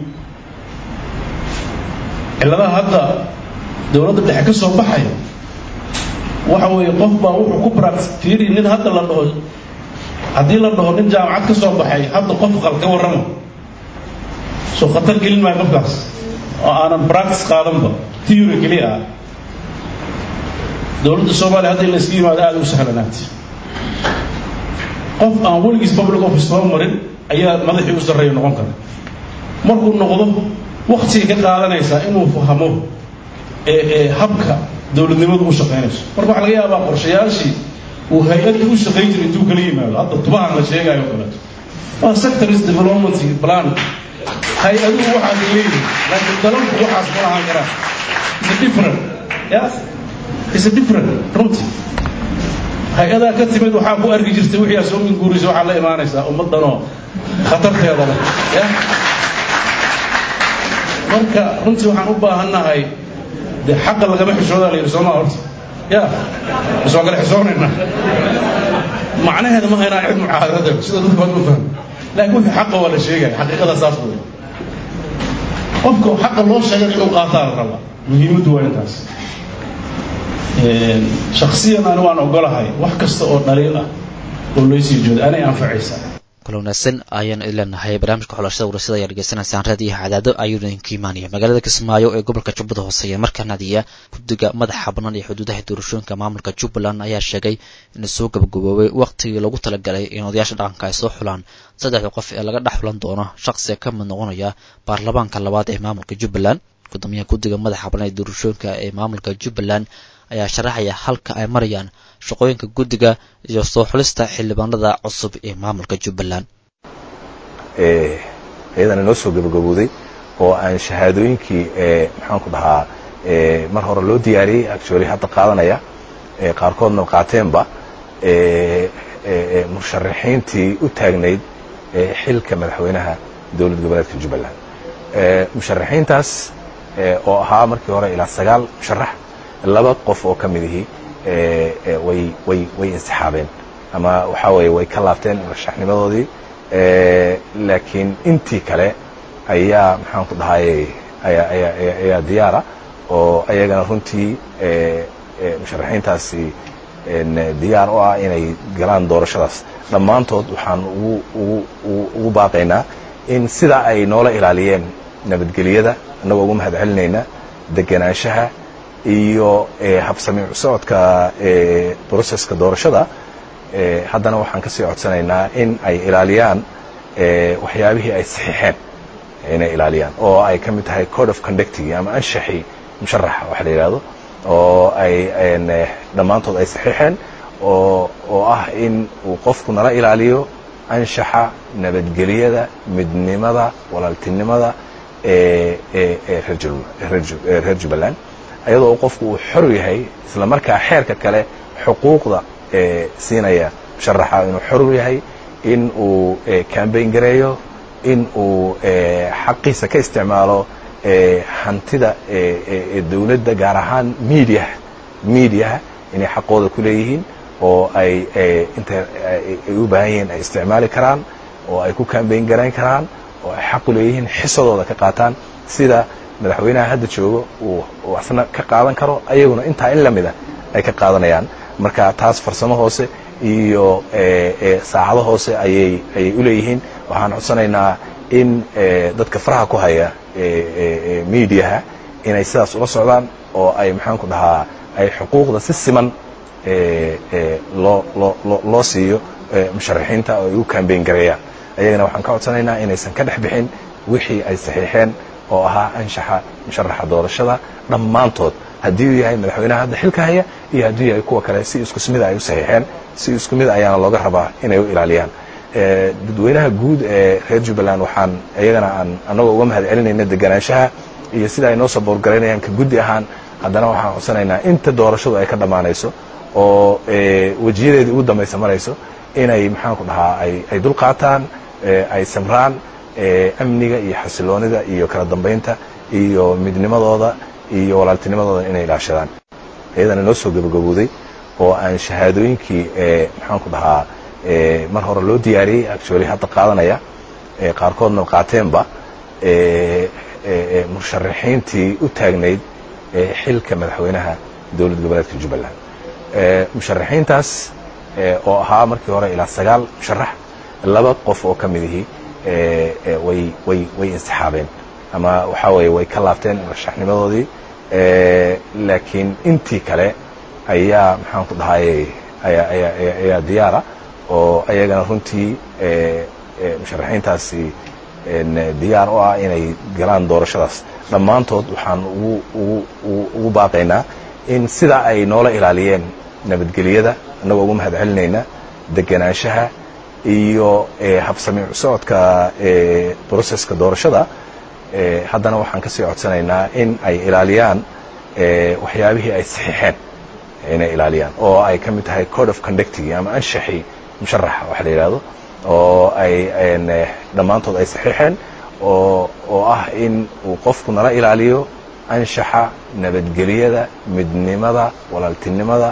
cilladaha hadda dowladda dhexe ka soo baxaya waxa weeye qof baa wuxuu ku barax fiiri nin hadda la dhaho haddii la dhaho nin jaamacad ka soo baxay hadda qof qal ka warrama soo khatar gelin maayo qofkaas oo aanan practice qaadanba theory keliya ah dowladda soomaaliya hadda in la iska yimaado aada u sahlanaatay qof aan weligiis public office soo marin ayaa madaxii u sarreeya noqon kara markuu noqdo waktigay ka qaadanaysaa inuu fahmo ee ee habka dowladnimadu u shaqaynayso marka waxaa laga yaabaa qorshayaashii uu hay-adda u shaqayn jiray intuu kala yimaado hadda tubahan la sheegayo kaleeto waa sectors development plan hay-aduhu waxaas leeyihin laakiin dalalku waxaas ma lahaan karaan is different ya is different runtii hay-adaa ka timid waxaa ku arki jirtay wixii aa soo minguurisa waxaa la imaanaysaa ummaddanoo khatarteeda leh ya marka runtii waxaan u baahannahay dee xaqa lagama xishoodaa la yidhi soomaa horta ya bas waa kala xishoonayna macnaheeda ma haynaa cid mucaadarada sida dadka baad ma fahmo laakiin wixii xaqa waa la sheegaya xaqiiqada saas wey qofka xaqa loo sheegan inuu qaataa la rabaa muhiimaddu waa intaas shaksiyan ani waan ogolahay wax kasta oo dhaliil ah oo laysii jooda anay anfacaysaa kula wanaagsan ayaan ileenahay barnaamijka xulashada warasada ayaa dhegeysanaysaan raadiyo cadaado ayuu idinka imaanaya magaalada kismaayo ee gobolka jubbada hoose ee markaa nadiya guddiga madaxa bannaan iyo xuduudaha doorashooyinka maamulka jubbaland ayaa sheegay inuu soo gabagaboobay wakhtigii loogu talagalay in odayaasha dhaqanka ay soo xulaan saddexda qof ee laga dhex xulan doono shaqsiga ka mid noqonaya baarlamaanka labaad ee maamulka jubbaland gudoomiyaha guddiga madaxa bannaan ee doorashooyinka ee maamulka jubbaland ayaa sharaxaya halka ay marayaan shaqooyinka guddiga iyo soo xulista xildhibaanada cusub ee maamulka jubbaland iyadana noo soo gabagabowday oo aan shahaadooyinkii maxaanku dhahaa mar hore loo diyaariyey actually hadda qaadanaya qaarkoodna qaateenba musharaxiintii u taagnayd xilka madaxweynaha dowlad goboleedka jubbaland musharaxiintaas oo ahaa markii hore ilaa sagaal musharax laba qof oo ka mid ihii way way way insixaabeen ama waxaa weeye way ka laabteen murashaxnimadoodii laakiin intii kale ayaa maxaan ku dhahayey ayaa ayaa ayaa diyaara oo ayagana runtii musharaxiintaasi diyaar u ah inay galaan doorashadaas dhammaantood waxaan ugu ugu ugu baaqaynaa in sidaa ay noola ilaaliyeen nabadgelyada annagoo ugu mahad celinayna degenaanshaha iyo habsami socodka broseska doorashada haddana waxaan ka sii codsanaynaa in ay ilaaliyaan waxyaabihii ay saxiixeen inay ilaaliyaan oo ay ka mid tahay code of conductigi ama anshaxii musharaxa waxa la yidhahdo oo ay dhammaantood ay saxiixeen oo oo ah in uu qofku nala ilaaliyo anshaxa nabadgelyada midnimada walaaltinimada reer jubbaland ayadoo qofku uu xor yahay isla markaa xeerka kale xuquuqda siinaya musharaxa inuu xor yahay in uu cambayn gareeyo in uu xaqiisa ka isticmaalo hantida dowladda gaar ahaan mediaha mediaha inay xaqooda ku leeyihiin oo ay inta ay u baahan yihiin ay isticmaali karaan oo ay ku cambayn garayn karaan oo ay xaq u leeyihiin xisadooda ka qaataan sida madaxweynaha hadda joogo uu asna ka qaadan karo ayaguna intaa in lamida ay ka qaadanayaan marka taas farsamo hoose iyo saacado hoose ayay ayay u leeyihiin waxaan codsanaynaa in dadka faraha ku haya mediaha inay sidaas ula socdaan oo ay maxaan ku dhahaa ay xuquuqda si siman loo loo loo siiyo musharaxiinta oo ay u cambayn gareeyaan ayagana waxaan ka codsanaynaa inaysan ka dhex bixin wixii ay saxiixeen oo ahaa anshaxa musharaxa doorashada dhammaantood haddii uu yahay madaxweynaha hadda xilka haya iyo hadduu yahay kuwa kale si isku smida ay u saxiixeen si isku mid ayaana looga rabaa inay u ilaaliyaan dadweynaha guud ee reer jubbaland waxaan iyagana aan annagoo uga mahad celinayna deganaanshaha iyo sida ay noo saboorgaraynayaan ka guddi ahaan haddana waxaan codsanaynaa inta doorashadu ay ka dhammaanayso oo wejiyadeedii ugu dambaysa marayso inay maxaan ku dhahaa ay dul qaataan ay samraan amniga iyo xasiloonida iyo kala dambaynta iyo midnimadooda iyo walaaltinimadooda inay ilaashadaan iyadana noo soo gabagabowday oo aan shahaadooyinkii maxaan ku dhahaa mar hore loo diyaariyey actually hadda qaadanaya qaarkoodna qaateenba musharaxiintii u taagnayd xilka madaxweynaha dowlad goboleedka jubbaland musharaxiintaas oo ahaa markii hore ilaa sagaal musharax laba qof oo ka mid ihi way way way insixaabeen ama waxaa weeye way ka laabteen murashaxnimadoodii laakiin intii kale ayaa maxaan ku dhahayey ayaa ayaa ayaa diyaara oo ayagana runtii musharaxiintaasi diyaar u ah inay galaan doorashadaas dhammaantood waxaan ugu ugu ugu baaqaynaa in sidaa ay noola ilaaliyeen nabadgelyada annagoo ugu mahad celinayna degenaanshaha iyo habsami socodka broseska doorashada haddana waxaan ka sii codsanaynaa in ay ilaaliyaan waxyaabihii ay saxiixeen inay ilaaliyaan oo ay ka mid tahay code of conductigi ama anshaxii musharaxa waxa la yidhahdo oo ay dhammaantood ay saxiixeen oo oo ah in uu qofku nala ilaaliyo anshaxa nabadgelyada midnimada walaaltinimada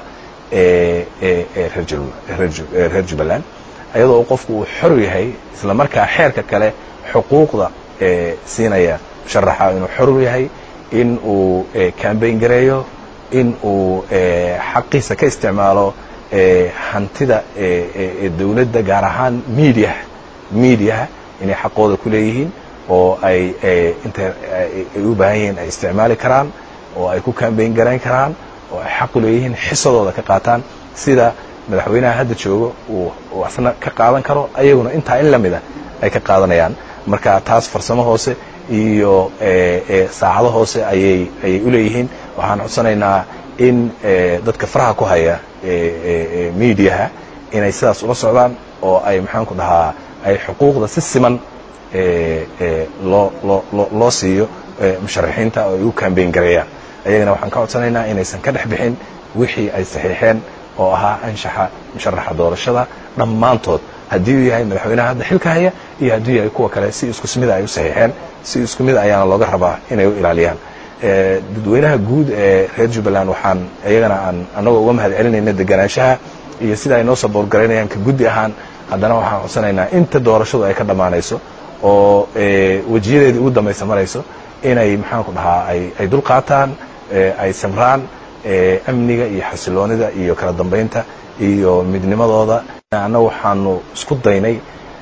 reer jubbaland ayadoo qofku uu xor yahay isla markaa xeerka kale xuquuqda siinaya musharaxa inuu xor yahay in uu cambayn gareeyo in uu xaqiisa ka isticmaalo hantida dowladda gaar ahaan mediaha mediaha inay xaqooda ku leeyihiin oo ay inta ay u baahan yihiin ay isticmaali karaan oo ay ku cambayn garayn karaan oo ay xaq u leeyihiin xisadooda ka qaataan sida madaxweynaha hadda joogo uu asna ka qaadan karo ayaguna intaa in lamida ay ka qaadanayaan marka taas farsamo hoose iyo saacado hoose ayay ayay u leeyihiin waxaan codsanaynaa in dadka faraha ku haya mediaha inay sidaas ula socdaan oo ay maxaan ku dhahaa ay xuquuqda si siman loo loo loo siiyo musharaxiinta oo ay u cambayn gareeyaan ayagana waxaan ka codsanaynaa inaysan ka dhex bixin wixii ay saxiixeen oo ahaa anshaxa musharaxa doorashada dhammaantood haddii uu yahay madaxweynaha hadda xilka haya iyo hadduu yahay kuwa kale si isku smida ay u saxiixeen si isku mid ayaana looga rabaa inay u ilaaliyaan dadweynaha guud ee reer jubbaland waxaan iyagana aan annagoo uga mahad celinayna deganaanshaha iyo sida ay noo saboorgaraynayaan ka guddi ahaan haddana waxaan codsanaynaa inta doorashadu ay ka dhammaanayso oo wejiyadeedii ugu dambaysa marayso inay maxaanku dhahaa ay dul qaataan ay samraan amniga iyo xasiloonida iyo kala dambaynta iyo midnimadooda annaga waxaanu isku daynay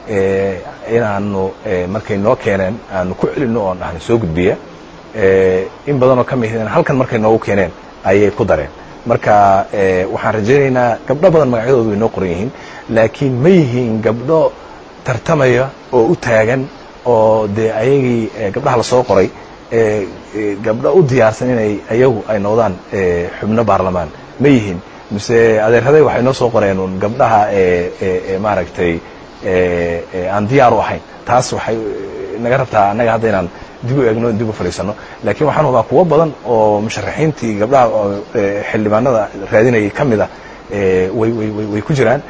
inaanu markay noo keeneen aanu ku celinno oon dhahna soo gudbiya in badanoo ka mid halkan markay noogu keeneen ayay ku dareen marka waxaan rajaynaynaa gabdho badan magacyadoodu way noo qoran yihiin laakiin ma yihiin gabdho tartamaya oo u taagan oo dee ayagii gabdhaha lasoo qoray gabdho u diyaarsan inay ayagu ay noqdaan xubno baarlamaan ma yihiin mise adeeraday waxay noo soo qoreen un gabdhaha maaragtay aan diyaar u ahayn taas waxay naga rabtaa annaga hadda inaan dib u eegno dib u fadhiisano laakiin waxaan hubaa kuwo badan oo musharaxiintii gabdhaha xildhibaanada raadinayay ka mid a way way way ku jiraan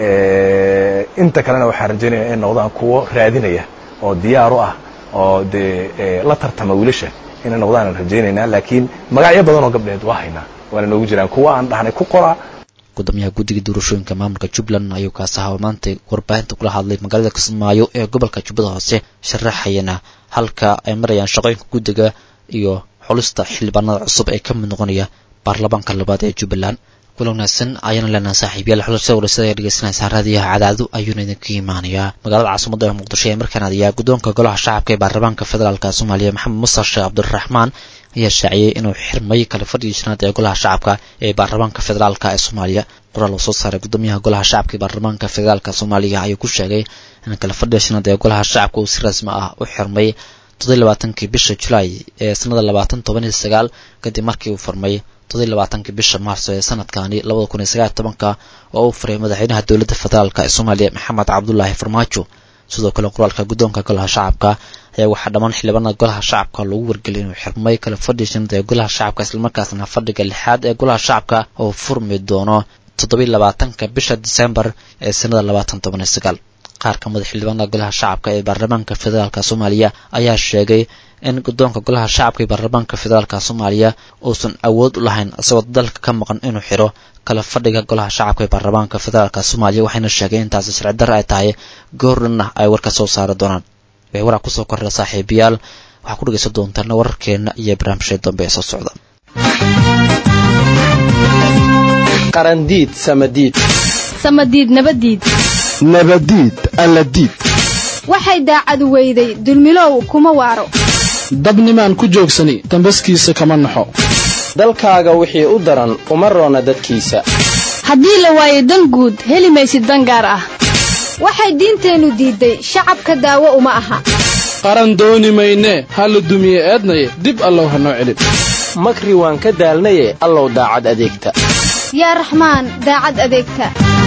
inta kalena waxaan rajaynaya in noqdaan kuwo raadinaya oo diyaar u ah oo dee la tartama wiilasha inay noqdaan aan rajaynaynaa laakiin magacyo badan oo gabdheed waa haynaa waana noogu jiraan kuwa aan dhahnay ku qora gudoomiyaha guddiga doorashooyinka maamulka jubbaland ayuu kaas ahaa maanta warbaahinta kula hadlay magaalada kismaayo ee gobolka jubbada hoose sharaxayana halka ay marayaan shaqooyinka guddiga iyo xulista xildhibaanada cusub ee ka mid noqonaya baarlamaanka labaad ee jubbaland kula wanaagsan ayaana leenaha saaxiibyaal xulashada warasada ee dhegeysanaysaa raadiyaha cadaado ayuuna idinka imaanayaa magaalada caasimada ee muqdisho ee markaan adiyaa guddoonka golaha shacabka ee baarlamaanka federaalka soomaaliya maxamed musar sheekh cabdiraxmaan ayaa shaaciyey inuu xirmay kala fadhigii shanaad ee golaha shacabka ee baarlamaanka federaalka ee soomaaliya qoraal uu soo saaray gudoomiyaha golaha shacabka ee baarlamaanka federaalka soomaaliya ayuu ku sheegay in kala fadhiga shanaad ee golaha shacabka uu si rasmi ah u xirmay toddobiy labaatankii bisha julaay ee sanada labaatan toban iyo sagaal kadib markii uu furmay toddobiy labaatankii bisha maarso ee sanadkani labada kun iyo sagaal tobanka oo uu furay madaxweynaha dowladda federaalk ee soomaaliya maxamed cabdulaahi farmaajo sidoo kale qoraalka guddoonka golaha shacabka ayaa waxaa dhammaan xildhibaanada golaha shacabka lagu wargeliyay inuu xirmay kala fadhiga shanaad ee golaha shacabka islamarkaasna fadhiga lixaad ee golaha shacabka oo furmi doono toddobiy labaatanka bisha disembar ee sanada labaatan toban iyo sagaal qaar ka mid xildhibaanada golaha shacabka ee baarlamaanka federaalk soomaaliya ayaa sheegay in guddoonka golaha shacabka ee baarlamaanka federaalk soomaaliya uusan awood u lahayn isagoo dalka ka maqan inuu xiro kala fadhiga golaha shacabka ee baarlamaanka federaalk soomaaliya waxayna sheegeen intaasi sharci darra ay tahay goordhanna ay warka soo saari doonaan way waraa kusoo kordha saaxiibayaal waxaa ku dhegeysan doontaan wararkeena iyo barnaamijya dambe ee soo socda qarandiid samadiid samadiid nabadiid nabadiid alladiid waxay daacadu weyday dulmilow kuma waaro dabnimaan ku joogsani dambaskiisa kama naxo dalkaaga wixii u daran uma roona dadkiisa haddii la waayo dan guud heli maysid dan gaar ah waxay diinteennu diidday shacabka daawo uma aha qaran dooni maynee ha la dumiye eednaye dib allow ha noo celin makri waan ka daalnaye allow daacad adeegta yaa raxmaan daacad adeegta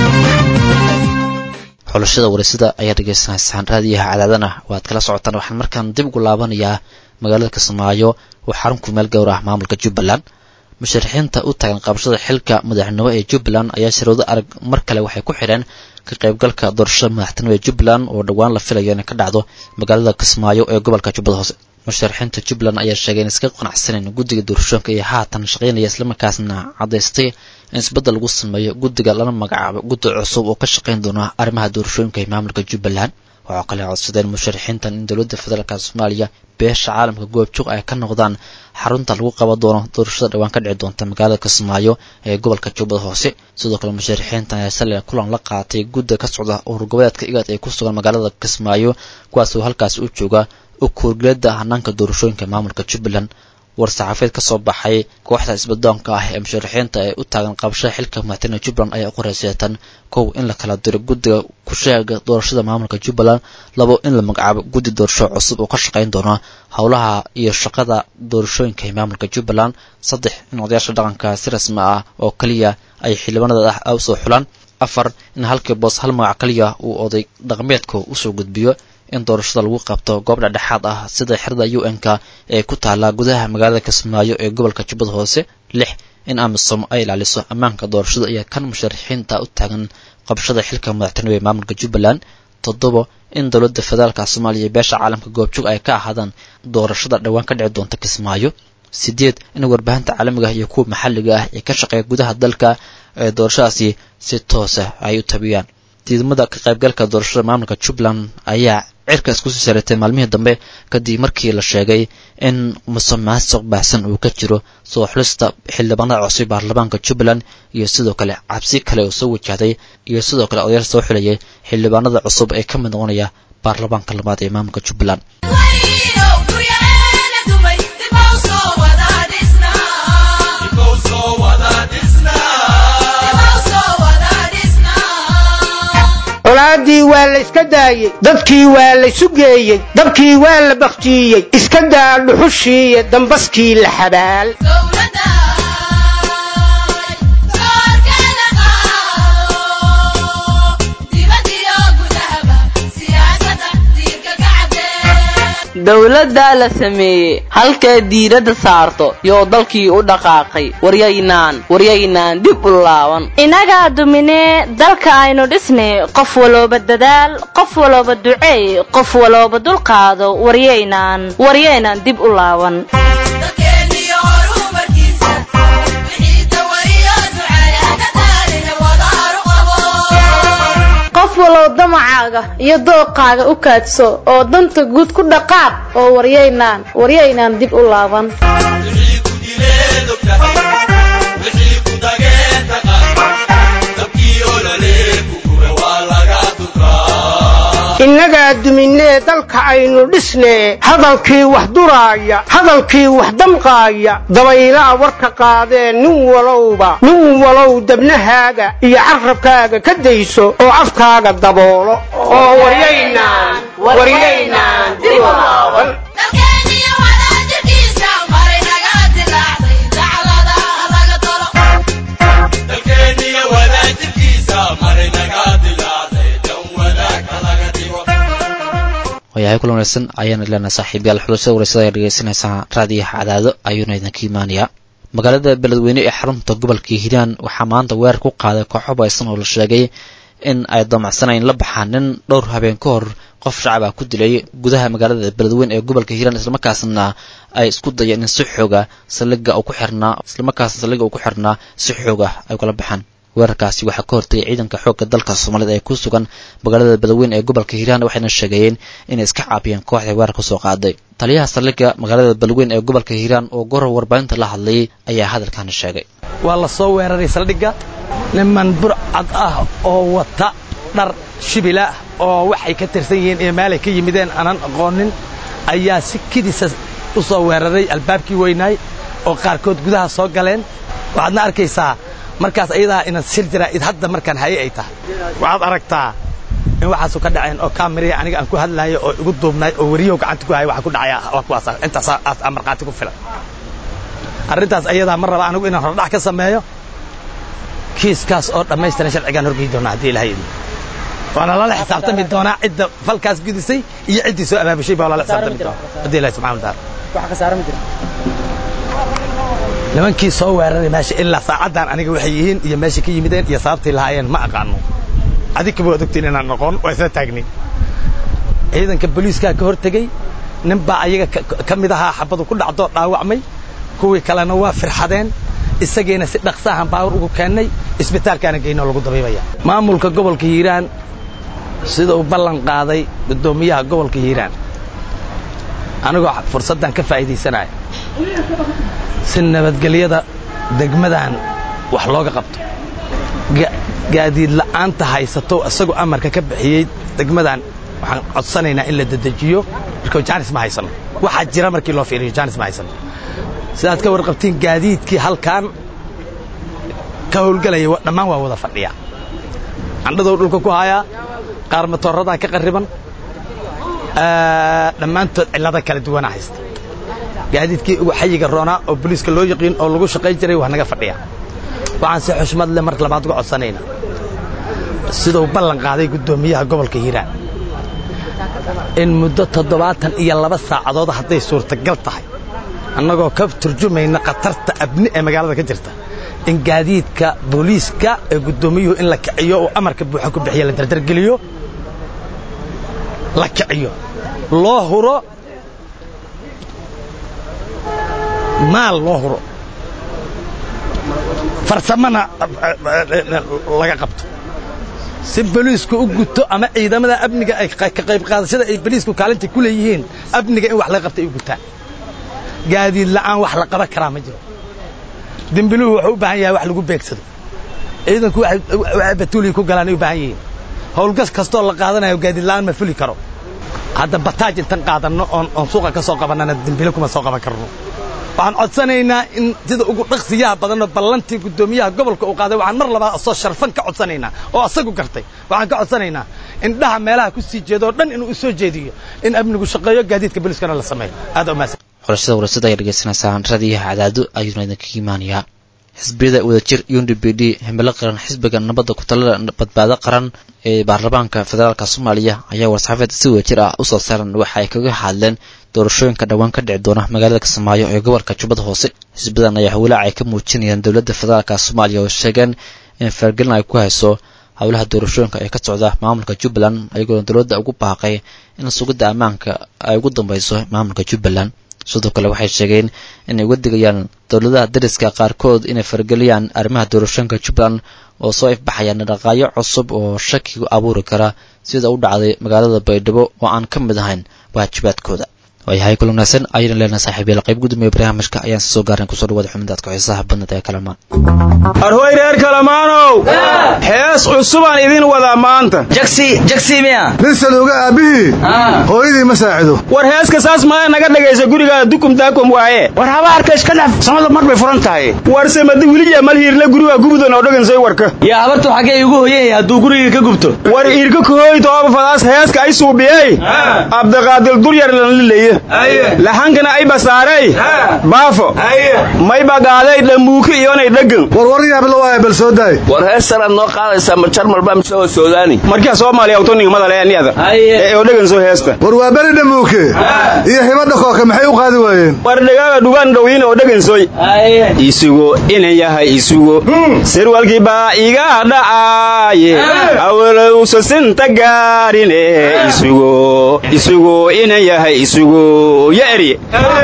xulashada wareysada ayaa dhegaysanaysaan raadiyaha cadaadana waad kala socotaan waxaan markaan dib ugu laabanayaa magaalada kismaayo oo xarun kumeel gowr ah maamulka jubbaland musharaxiinta u taagan qabashada xilka madaxnimo ee jubbaland ayaa sharoodo arag mar kale waxay ku xidheen ka qaybgalka doorashada madaxtinimo ee jubbaland oo dhowaan la filayo inay ka dhacdo magaalada kismaayo ee gobolka jubbada hoose musharaxiinta jubbaland ayaa sheegay in iska qanacsaneen guddiga doorashooyinka iyo haatan shaqaynaya islamarkaasna caddaystay in isbeddel lagu sameeyo guddiga lana magacaabo guddi cusub oo ka shaqayn doona arrimaha doorashooyinka ee maamulka jubbaland waxaa kale codsadeen musharaxiintan in dowladda federaalka soomaaliya beesha caalamka goobjoog ay ka noqdaan xarunta lagu qaban doono doorashada dhowaan ka dhici doonta magaalada kismaayo ee gobolka jubbada hoose sidoo kale musharaxiintan ayaa shalay kulan la qaatay gudda ka socda ururgoboleedka igaad ee ku sugan magaalada kismaayo kuwaas oo halkaasi u jooga u kuurgeleeda hanaanka doorashooyinka maamulka jubbaland war-saxaafeed ka soo baxay kooxda isbadoonka ah ee musharaxiinta ee u taagan qabashada xilka madaxtooyne jubbaland ayaa u qoreyseetan kow in la kala diro guddiga ku-sheega doorashada maamulka jubbaland labo in la magacaabo guddi doorasho cusub oo ka shaqayn doona howlaha iyo shaqada doorashooyinka ee maamulka jubbaland saddex in odayaasha dhaqanka si rasmi ah oo keliya ay xildhibaanada ah usoo xulaan afar in halkii boos hal magac keliya uu oday dhaqameedka usoo gudbiyo in doorashada lagu qabto goob dhexdhexaad ah sida xerada u n-ka ee ku taala gudaha magaalada kismaayo ee gobolka jubbada hoose lix in amisom ay ilaaliso ammaanka doorashada iyo kan musharaxiinta u taagan qabashada xilka madaxtinimo ee maamulka jubbaland toddobo in dowladda federaalka soomaaliya beesha caalamka goobjoog ay ka ahaadaan doorashada dhowaan ka dhici doonta kismaayo sideed in warbaahinta caalamiga ah iyo kuwa maxalliga ah ee ka shaqeeya gudaha dalka ee doorashadaasi si toosa ay u tabiyaan diidmada ka qaybgalka doorashada maamulka jubbaland ayaa cirka isku sii sareetay maalmihii dambe kadib markii la sheegay in musuqmaasuq baahsan uu ka jiro soo xulista xildhibaanada cusub baarlamaanka jubbaland iyo sidoo kale cabsi kale oo soo wajahday iyo sidoo kale odayaal soo xulayay xildhibaanada cusub ee ka mid noqonaya baarlamaanka labaad ee maamulka jubbaland colaadii waa la iska daayey dadkii waa la sugeeyey dabkii waa la bakhtiiyey iska daa dhuxushiiyo dambaskii la xabaal dowladdaa la sameeyey halkay diiradda saarto yoo dalkii u dhaqaaqay waryaynaan waryaynaan dib u laaban inagaa duminee dalka aynu dhisnay qof walooba dadaal qof walooba duceey qof walooba dulqaado waryaynaan waryaynaan dib u laaban qof walow damacaaga iyo dooqaaga u kaadso oo danta guud ku dhaqaaq oo waryaynaan waryaynaan dib u laaban innagaa duminee dalka aynu dhisnee hadalkii wax duraaya hadalkii wax damqaaya dabaylaa warka qaadee nin walowba nin walow dabnahaaga iyo carrabkaaga ka dayso oo afkaaga daboolo oo waryaynaan waryaynaan dib u laaban waayahay kulan wanaagsan ayaana ilana saaxiibyaal xulashada wareysada ayaa dhegeysanaysaa raadiyaha cadaado ayuuna idinka imaanayaa magaalada beledweyne ee xarunta gobolka hiiraan waxaa maanta weerar ku qaaday kooxo baysan oo la sheegay in ay damacsanayeen la baxaan nin dhowr habeen ka hor qof shacaba ku dilay gudaha magaalada beledweyne ee gobolka hiiraan islamarkaasna ay isku dayeen in si xooga saldhiga uu ku xirnaa islamarkaasna saldhiga uu ku xirnaa si xooga ay kula baxaan weerarkaasi waxaa ka hortagay ciidanka xoogga dalka soomaalida ee ku sugan magaalada beledweyne ee gobolka hiiraan waxayna sheegayeen inay iska caabiyeen kooxda weerar kasoo qaaday taliyaha saldhiga magaalada beledweyne ee gobolka hiiraan oo goor warbaahinta la hadlayay ayaa hadalkaana sheegay waa la soo weeraray saldhigga niman burcad ah oo wata dhar shibila oo waxay ka tirsan yihiin iyo meelay ka yimideen aanan aqoonin ayaa si kidisa u soo weeraray albaabkii weynaay oo qaarkood gudaha soo galeen waxaadna arkaysaa markaas ayadaa ina sir jiraa id hadda markaan haye ay tahay waxaad aragtaa in waxaasu ka dhaceen oo kaamiriya aniga aan ku hadlaayo oo igu duubnaay oo weriyow gacanta ku haya waxa ku dhacaya waa kuwaas intaas aa markhaati ku filan arrintaas ayadaa ma raba anigu inaan hordhac ka sameeyo kiiskaas oo dhammaystiran sharcigaan horgeyi doonaa haddii ilahay idin waana lala xisaabtami doonaa cidda falkaas gudisay iyo ciddii soo abaabushay baa lala xisaabtami doonaa haddii ilahi subxana wataala nimankii soo weeraray meesha ilaa saacaddan aniga waxay yihiin iyo meesha ka yimideen iyo sababtay lahaayeen ma aqaano adikaba waad ogtiin inaan noqon waa isla taagnin ciidanka booliiskaa ka hor tegey nin baa ayaga ka mid ahaa xabadu ku dhacdoo dhaawacmay kuwii kalena waa firxadeen isagiina si dhaqsaahan baawar ugu keennay isbitaalkaana geynoo lagu dabiibaya maamulka gobolka hiiraan sida uu ballan qaaday guddoomiyaha gobolka hiiraan anigoo fursaddan ka faa'iidaysanaya si nabadgelyada degmadan wax looga qabto gaadiid la'aanta haysato isagoo amarka ka bixiyey degmadan waxaan codsanaynaa in la dedejiyo marka jaanis ma haysano waxaa jira markii loo fiiriyo jaanis ma haysano sidaad ka warqabtiin gaadiidkii halkan ka howlgelaya dhammaan waa wada fadhiya candhadow dhulka ku hayaa qaar matooradaa ka qarriban dhammaantood cillado kala duwana haysta gaadiidkii ugu xayiga roonaa oo boliiska loo yaqiin oo lagu shaqayn jiray waa naga fadhiya waxaan si xushmad leh mar labaad uga codsanaynaa siduu ballan qaaday guddoomiyaha gobolka hiiraan in muddo toddobaatan iyo laba saacadood hadday suurtagal tahay annagoo ka turjumayna khatarta abni ee magaalada ka jirta in gaadiidka booliiska ee guddoomiyuhu in la kiciyo oo amarka buuxa ku bixiya la dardargeliyo la kiciyo loo huro maal loo huro farsamana laga qabto si boliisku u guto ama ciidamada amniga ay ka qayb qaadashada ay boliisku kaalinta ku leeyihiin amniga in wax laga qabta ay u gutaan gaadiid la'aan wax la qaban karaa ma jiro dembiluhu wuxuu u baahan yahay wax lagu beegsado ciidanku waxay batuuliga ku galaan ay u baahan yihiin howlgas kastoo la qaadanayo gaadiid la'aan ma fuli karo hadda bataaj intan qaadanno oon oon suuqa ka soo qabannana dembilo kuma soo qaban karno waxaan codsanaynaa in sida ugu dhaqsiyaha badanoo ballantii guddoomiyaha gobolka uu qaaday waxaan mar labaad soo sharfan ka codsanaynaa oo asagu gartay waxaan ka codsanaynaa indhaha meelaha ku sii jeedo oo dhan inuu u soo jeediyo in amnigu shaqeeyo gaadiidka booliiskana la sameeyo aad u mahadsan xulashada warasada ay dhegaysanaysaan radiyaha cadaado ayuuna idinkaga imaanayaa xisbiyada wadajir und b d himilo qaran xisbiga nabadda ku-talada badbaado qaran ee baarlamaanka federaalka soomaaliya ayaa war-saxaafeed si wadajir ah usoo saaran waxa ay kaga hadleen doorashooyinka dhowaan ka dhici doona magaalada kismaayo ee gobolka jubbada hoose xisbidan ayaa walaac ay ka muujinayaan dowladda federaalka soomaaliya oo sheegeen in fargelin ay ku hayso howlaha doorashooyinka ee ka socda maamulka jubbaland ayagoona dowladda ugu baaqay in sugidda ammaanka ay ugu dambeyso maamulka jubbaland sidoo kale waxay sheegeen inay uga digayaan dowladaha dariska qaarkood inay fargeliyaan arrimaha doorashooyinka jubbaland oo soo ifbaxayaan dhaqaayo cusub oo shaki abuuri kara sida u dhacday magaalada baydhabo oo aan ka mid ahayn waajibaadkooda waayahay kulan wanaagsan ayayna leenahay saaxiibayaal qayb gudoomiye barnaamijka ayaan soo gaarin kusoo dhawaada xubintaadka xiisaha badnad ee kalamaan arhoy reer kalamaanow hees cusubaan idin wadaa maanta nin saluuga aabbihii hooyadii ma saacido war heeska saas maya naga dhagaysa gurigaada dukum daakum waaye war habaarka iska dhaf samada mar bay furan tahay war samadi wilija malhiirle guriga gubudan oo dhagansay warka yaa habartu xaggee igu hoyan hadduu guriga ka gubto war iirka kahooy tooba fadaas heeska ay suubiyey abdiqaadir duryar lanlilaye lahankana ay basaarey baafo may bagaaday dhamuuki iyonay dhagan warwaryaabla waaya bal soo daay war heestanaad noo qaadaysaa ma jarmalba mise oo soodaani markaa soomaaliya awtoningamadaleaniyada ee oo dhagan soo heesta war waa beri dhamuuke iyo hibadha kooka maxay u qaadi waayeen war dhagaaga dhugaan dhowyin oo dhagansoy isugo ina yahay isugo sirwalkii baa iga dhacaaye awalowsa sinta gaarine isugo isugo ina yahay isugo ya erye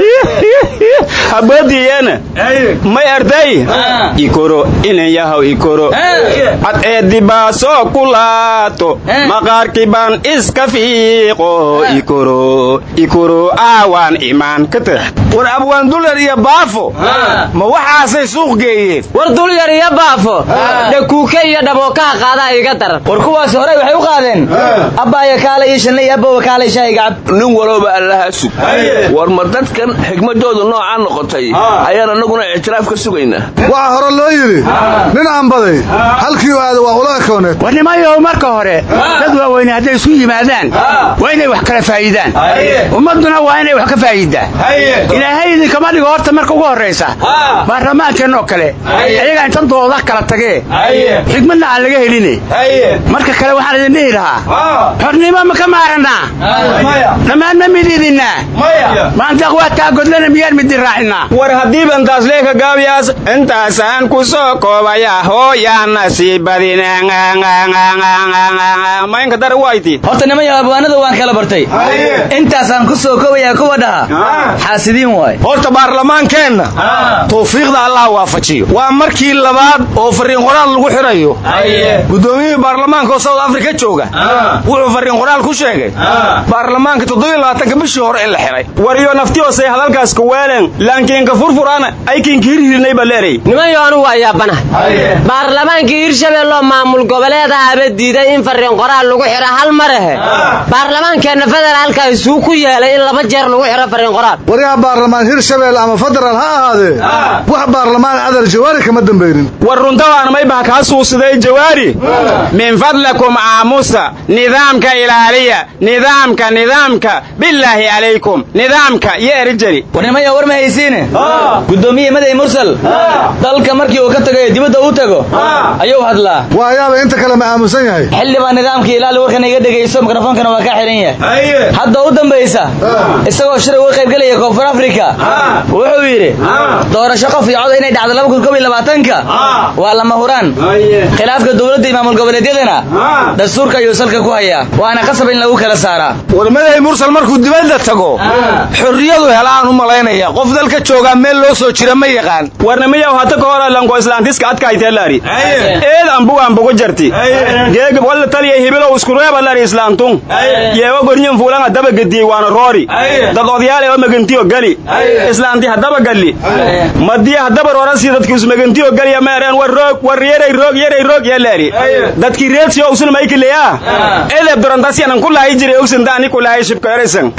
habadiyana may arday ikoro ina yahaw ikoro cadceedi baa soo kulaato maqaarkii baan iska fiiqo ikoro ikoro aawaan imaan ka tah war abwaan dulyar iyo baafo ma waxaasay suuq geeyeen war dulyar iyo baafo dhakuuke iyo dhabookaha qaadaa iga daran war kuwaas hore waxay u qaadeen abbaaya kaala ii shanna iyo abbowa kaala ishaahiga cab nin walooba allaha sug war ma dadkan xigmadoodu noocaa noqotay ayaan annaguna ictiraaf ka sugaynaa waxaa hore loo yidhi nin aanbaday halkii u aada waa ula ekooneed war nimayow marka hore dad waaweyne hadday isu yimaadaan waa inay wax kala faa'iidaan ummadduna waa inay wax ka faa'iidaan ilaahay idinkama dhigo horta marka ugu horraysa baarlamaankeenoo kale ayagaa intan dooda kala tagee xigmadna aan laga heline marka kale waxaan idin dhihi lahaa xornimo ma ka maarannaa dhammaan ma mididinaa maanta aqwaataa godlana miyaan midi raacinaa war haddiiba intaas leeka gaabiyaas intaasaan ku soo koobaya hooyaa nasiibadin maynka dara wayti horta nimanyo abwaanada waan kala bartay intaasaan ku soo koobaya kuwa dhaha xaasidiin waay horta baarlamaankeenna tawfiiqda allah waafajiyo waa markii labaad oo fariin qoraal lagu xirayo guddoomiyihii baarlamaanka oo south africa jooga wuxuu fariin qoraal ku sheegay baarlamaanka toddobylabaatanka bishii hore in la xiray waryo naftiyoosay hadalkaas kuweelen laankiinka furfurana aykiinka hirhirinay baa leeray nimanyo anugu waa yaabana baarlamaankii hirshabeelloo maamul goboleedahaaba diiday in fariin qoraal lagu xiro hal marahe baarlamaankeenna federaalka isuu ku yeelay in laba jeer lagu xiro fariin qoraal waryaha baarlamaan hirshabelle ama federaal ha ahaadee wax baarlamaan adar jawaari kama dambaynin war runtabaan maybaha kaa suusiday jawaari min fadlakum aamusa nidaamka ilaaliya nidaamka nidaamka bilaahi calaykum nidaamka iyo erijari war nimaya war ma haysiine guddoomiye maday mursal dalka markii uu ka tagayo dibadda u tago ayuu hadlaa waayaaba inta kale ma aamusan yahay xildhibaan nidaamka ilaali warkana iga dhegayso mikrofoonkana waa ka xihan yahay hadda u dambaysa isagoo shir uga qaybgelaya koonfur afrika wuxuu yidhi doorasho qof iyo cod inay dhacdo laba kun kob iyo labaatanka waa lama huraan khilaafka dowladda iyo maamul goboleedyadana dastuurka ayuu salka ku hayaa waana qasab in lagu kala saaraa war madahay mursal markuu dibadda tago tago xorriyadu helaan u malaynaya qof dalka joogaa meel loo soo jira ma yaqaan warnamiyaw hata ka hor lanko islaantiska adkayteelari eed ambuga ambuga jarti geega walla taliya hibilow iskureeba lari islaantun yeego gornyin fuulan hadaba gediyey waana roori dad odayaal ee magantiyo gali islaanti hadaba galli madiya hadaba roorasi dadki usmagantiyo galiya meereen war roog war yeray roog yeray roog yalaari dadki reedsiyo usun maykileya edeb dorantasiyanan kulahay jiray ogsandaani kulahay shibka eraysan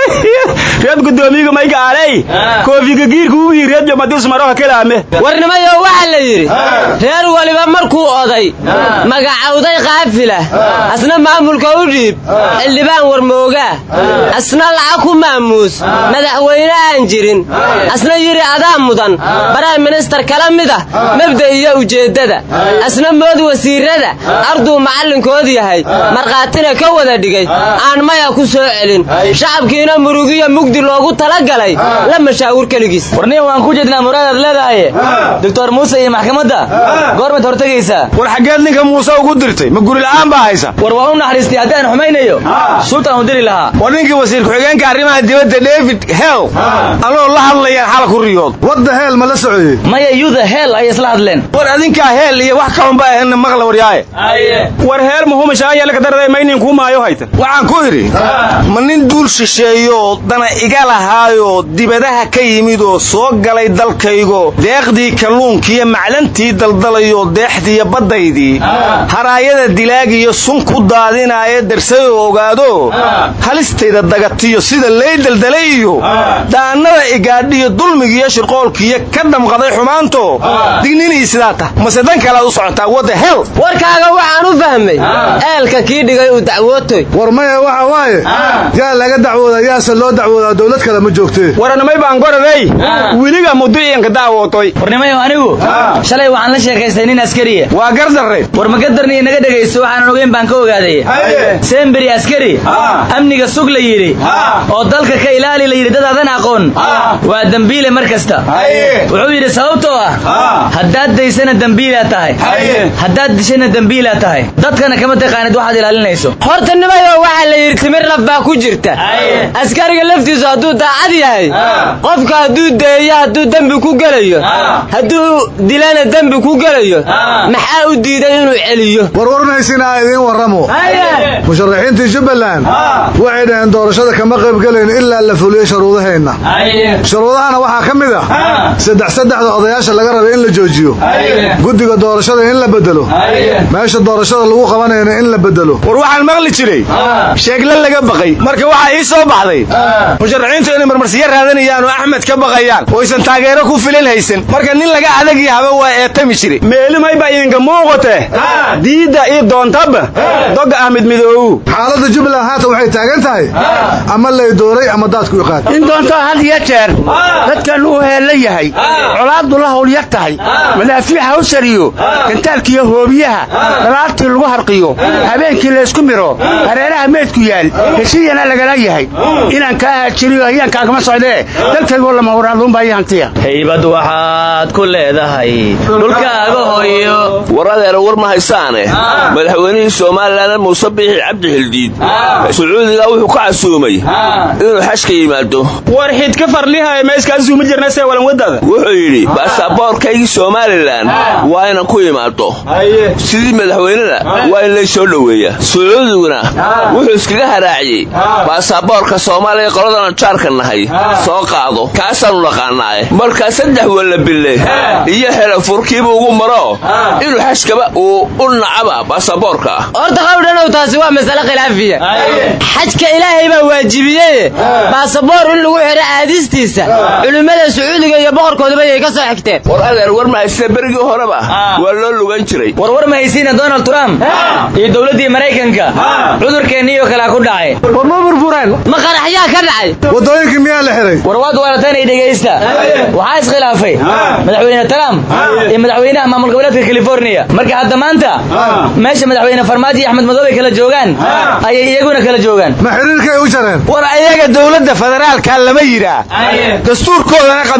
reed gudoomiyiga mayga aaley koofiga giirka uwii reed jomadis maroha kelaame warnimayo waxaa la yidhi reer waliba markuu oday magacawday qaafila asna maamulka u dhiib xildhibaan warmoogaa asna lacag ku maamuus madaxweyne aan jirin asna yidhi adaa mudan baraym ministar kala mid ah mabda iyo ujeeddada asna mood wasiirrada arduu macallinkood yahay markhaatina ka wada dhigay aan maya ku soo celin shacabkiina murugiyo mugdi loogu talagalay la mashaawir keligiis warniya waan ku jeednaa muraadaad leedahaye doctor muuse iyo maxkamadda goormaad hortegaysaa war xaggeed ninka muuse ugu dirtay ma guri la'aan baa haysa war waan u naxariistay haddaan xumaynayo sultan u diri lahaa war ninkii wasiir ku-xigeenka arrimaha dibadda david hell anoo la hadlayaan xala ku riyood wadda heel ma la socoyey maya yuda hell ayay isla hadleen war adinkaa heel iyo wax kaunba ahena maqla waryaaye war heer muhumashaayala kadarday maynin kuu maayo haytan waxaan ku idhi ma nin duul shisheeyooo dana iga lahaayoo dibadaha ka yimid oo soo galay dalkaygo deeqdii kalluunkiiyo maclantii daldalayoo deexdiiyo baddaydii haraayada dilaagiyo sun ku daadinaaya darsayoo ogaado halistayda dagatiyo sida lay daldalay iyo daannada igaadhiyo dulmigiiyo shirqoolkiiyo ka dhamqaday xumaanto digninii sidaa tah mase dan kalead u socotaa wadda hel warkaaga waxaan u fahmay eelka kii dhigay uu dacwootoy war maya waxa waaye yaa laga dacwoodaa yaase loo dacwoodaa dowlad kale ma joogtee waranamay baan goraday weliga muduciyanka daawootoy warnimayo anigu shalay waxaan la sheekaystay nin askariya waa gardarre war ma gadarniyo naga dhegaysto waxaanan ogeyn baan ka ogaaday semberi askari amniga sug la yidhi oo dalka ka ilaali la yidhi dad aadan aqoon waa dembiile mar kasta wuxuu yidhi sababtoo ah haddaad daysana dembiilaa tahay haddaad dishana dembiilaa tahay dadkana kama taqaanid waxaad ilaalinayso horta nimayo waxaa la yidhi timir naf baa ku jirta askariga laftiisu hadduu daacad yahay qofka hadduu deeyo hadduu dembi ku gelayo hadduu dilana dembi ku gelayo maxaa u diiday inuu celiyo warwarnaysinaa idiin warramo musharaxiintii jubbaland waxay dhaheen doorashada kama qaybgelayn ilaa la fuliyo sharuudaheenna sharuudahana waxaa ka mid ah saddex saddexda odayaasha laga rabay in la joojiyo guddiga doorashada in la bedelo meesha doorashada lagu qabanayana in la bedelo war waxaan maqli jiray sheegle laga baqay marka waxaa ii soo baxday musharaxiintu inay marmarsiyo raadanayaan oo axmed ka baqayaan oo aysan taageero ku filin haysan marka nin laga adag yahaba waa eetami jire meelimayba idinka muuqate diidda ii doontaba doga ahmed midoowu xaaladda jubbaland haatan waxay taagan tahay ama lay dooray ama daadku iqaad in doonto had iyo jeer dadkan uu heella yahay colaaddu la howlyar tahay madaafiixa u sariyo gantaalkiiyo hoobiyaha dalaartii lagu harqiyo habeenkii laysku miro hareeraha meydku yaal heshiyana lagala yahay inaan kaa haajiriyo hayaankaagama socdee dalkaygoo lama huraaduunbaa ii hantiya haybad waxaad ku leedahay dhulkaaga hooyo war adeer war ma haysaane madaxweynihii somalilan muuse biixi cabdi xildiid sacuudiga wuxuu ka casuumay inuu xashka yimaado war xidka farlihay ma iskaasuuma jirna see walan wadada wuxuu yidhi baasaboorkaygii somalilan waa inan ku imaado sidii madaxweynena waa in lay soo dhoweeya sacuudiguna wuxuu iskaga haraaciyey baasaboorka soomaaliya qoladana jaarka nahay soo qaado kaasaanu naqaanaaye markaa saddex wallabille iyo xelafurkiiba ugu maro inuu xashkaba uu u nacaba baasaboorka horta qawdhanow taasi waa masale khilaafiya xajka ilaahay baa waajibiyeye baasaboor in lagu xidho aadistiisa culimmada sacuudiga iyo boqorkoodaba yay ka soo xigteen war adeer war mahaysta berigii horeba waa loo lugan jiray war war ma haysiina donald trump iyo dowladdii maraykanka cudurkeenniyo kalea ku dhacay war ma burbureen ma qaraxyaa ka dhacay waddooyinkii miyaa la xihay war waad waarataynay dhegaysta waxaa iskhilaafay madaxweyne trump iyo madaxweynaha maamul goboleedka californiya marka hadda maanta meesha madaxweyne farmaajo iyo axmed madoobay kala joogaan ayay iyaguna kala joogaan ma xiriirkay u jareen war ayaga dowladda federaalka lama yidhaa dastuurkoodana qabyo qoraal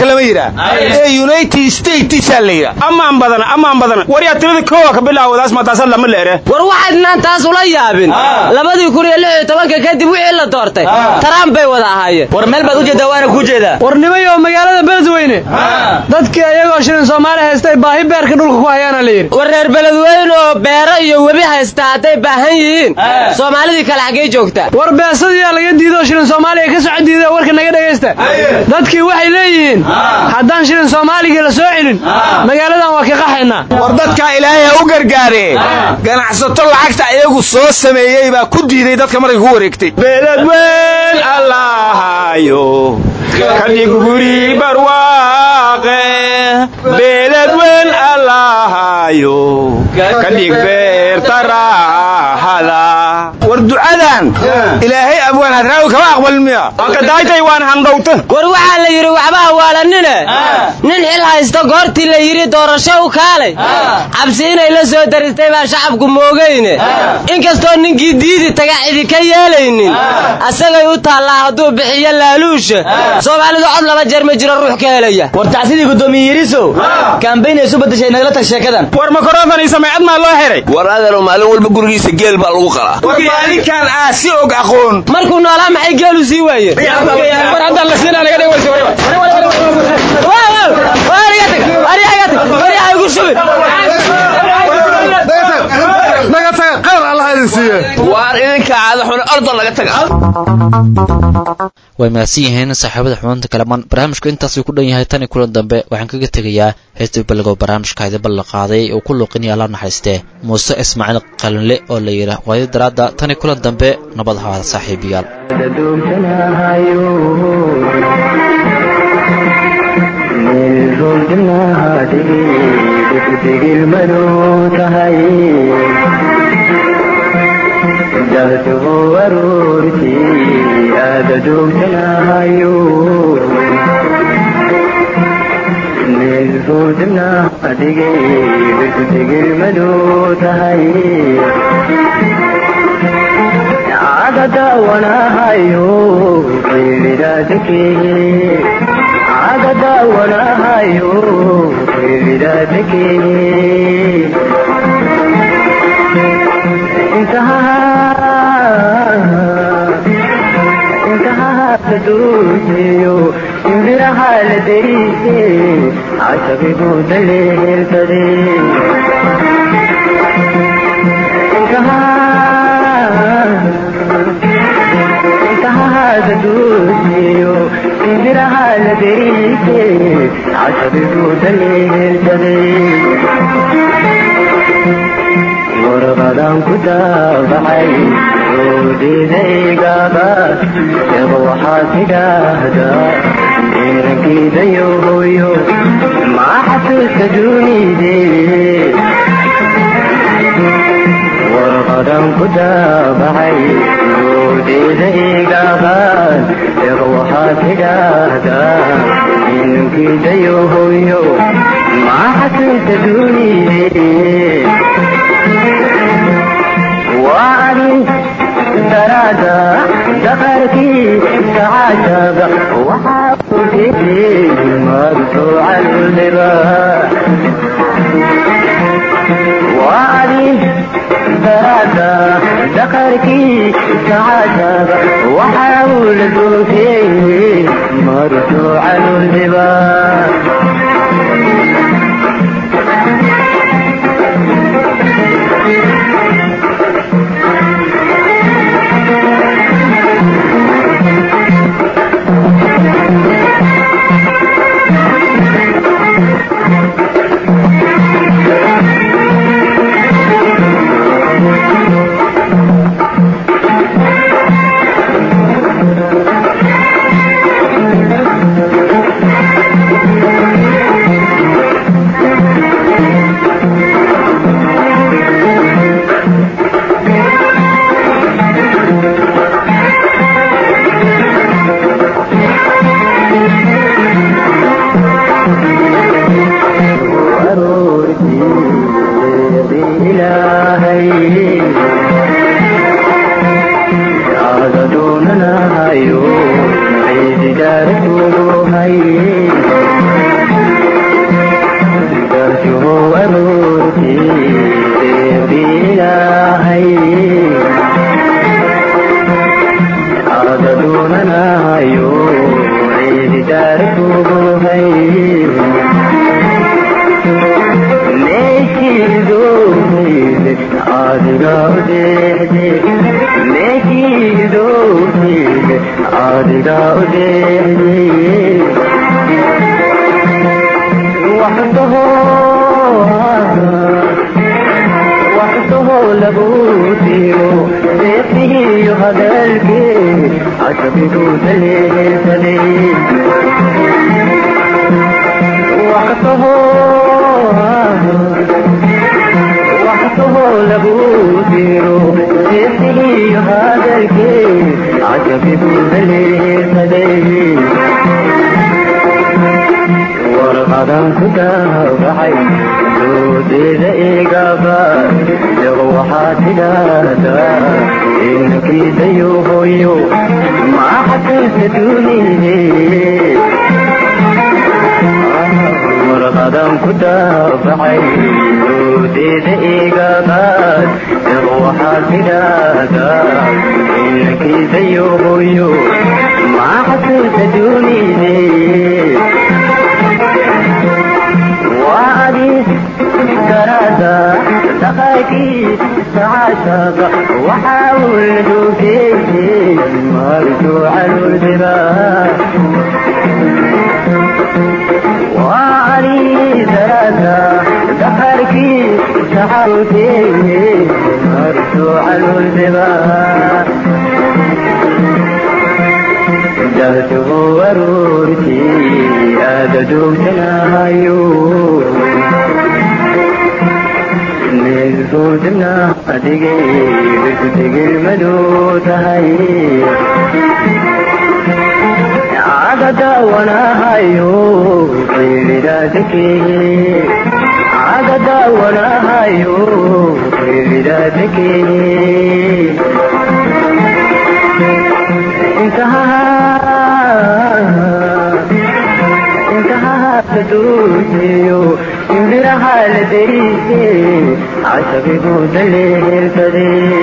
federaalka lama yidhaa ee united statesaa la yidhaa amaan badana amaan badana waryaa tirada koowa ka bilaawadaas mataasa lama leere war waxaydnaan taas ula yaabin labadii kun iyo lix iyo tobanka kadib wixii la doortay trump bay wada ahaayeen war meel baad u jeedaa waana kuu jeedaa warnimayo magaalada beledweyne dadkii ayagoo shilin soomaali haystay baahi beerka dhulka ku hayaana la yidhi war reer beledweyne oo beero iyo webi haysta hadday baahan yihiin soomaalidii kale xaggee joogtaa war beesadiyaa laga diidoo shilin soomaaliya ka soco diida warka naga dhegaysta dadkii waxay leeyihiin haddaan shilin soomaaligii la soo celin magaaladan waa ka qaxaynaa war dadkaa ilaahay ha u gargaare ganacsato lacagta iyagu soo sameeyey baa ku diiday dadka markay ku wareegtay beledweyn allahayo kadhig guri barwaaqe beledweyn allahayo kadhig beerta raaxada war ducadan ilaahay abwaan hadraawi kama aqbalin miya akadaaytay waan handhowta war waxaa la yidhi waxba hawaalanine nin xil haysto goortii la yidhi doorasho u kaalay cabsi inay la soo daristay baa shacabku moogayne inkastoo ninkii diidi taga cidi ka yeelaynin asagay u taallaa hadduu bixiyo laaluusha soomaalidu cod laba jeer ma jiro ruux ka helaya war tacsidii guddoomiye yirisow kaambayn ay isu badashay nagala tag sheekadan war makarofan iyo sameecad maa loo xiray war adeero maalin walba gurigiisa geel baa lagu qalaa war maalinkan aa si og aqoon markuu noolaa maxay geelu sii waayeen war haddaan la siinaa naga dhegaysa shubin naga taga qayr allah idin siiye waar idinka caada xune ordo naga taga way mahadsan yihiin saaxiibada xubinta kalamaan barnaamijku intaasuu ku dhan yahay tan iyo kulan dambe waxaan kaga tegayaa heesta balligo barnaamijka idin la qaaday oo ku luuqinaya alla naxariistee muuse ismaaciil qalinle oo la yidhaah waadi daraadda tan iyo kulan dambe nabad hawaada saaxiibayaal jahduhu aroortii aada joogtanahayo meelfoodna adigay birkutegilmaduu tahay aga daawanahayo qaylidaadakee aga daawanahayo qaylidaadakee intahaadooseyo imbiraha la deriise casabigu daleeltade intahaadooseyo imbiraha la deriise casabigu daleeltade warqadan ku daabacay oodidaygaaba eeba waxaad tidhaahdaa inankiidayo hooyo maa xasuuska duunide warqadan ku daabacay oodidaygaaba eeba waxaad tidhaahdaa inankiidayo hooyo maa xasuuska duunide وعدي درادا دخلتي سعادة وحاولتي مرفوع الباب وعدي درادا دخلتي سعادة وحاولتي مرفوع الباب adigaa u deexiyey waxdaho waxdaho lagu diiro deeqihiyo hadalkii casabigu daleelsaday waxdaho waxdaho lagu diiro deeqihiyo hadalkii casabigu daleelsaday warqadan ku daabacay doodeeda igaba yago waxaa tidhaahdaa inankiidayo hooyo maa xasanka duuniye warqadan ku daabacay doodeeda igaba yago waxaa tidhaahdaa inankiidayo hooyo maa xasanka duuniye وعدي كرادة دقايقي سعادة وحاول دوكي مرجوع الوزراء وعلي كرادة دقايقي سعادة مرجوع الوزراء جهته ورورتي أددو تنايو نزودنا أدقي بكتق المدو تهي عقد وانا هايو في بلادك عقد وانا هايو في بلادك انتهى انتهى تدوسيو انبرها لدريسي عشبي بود الليل تدي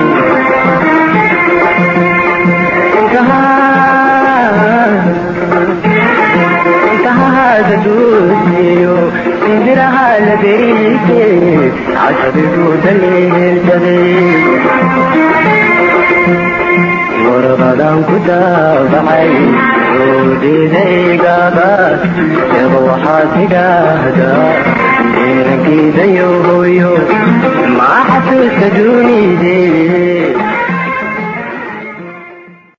انتهى انتهى تدوسيو انبرها لدريسي عشبي بود الليل تدي warqadan ku daabacay oodidaygaaba yaba waxaa tidhaahdaa inankiidayo hooyo maa xasuusta duunidee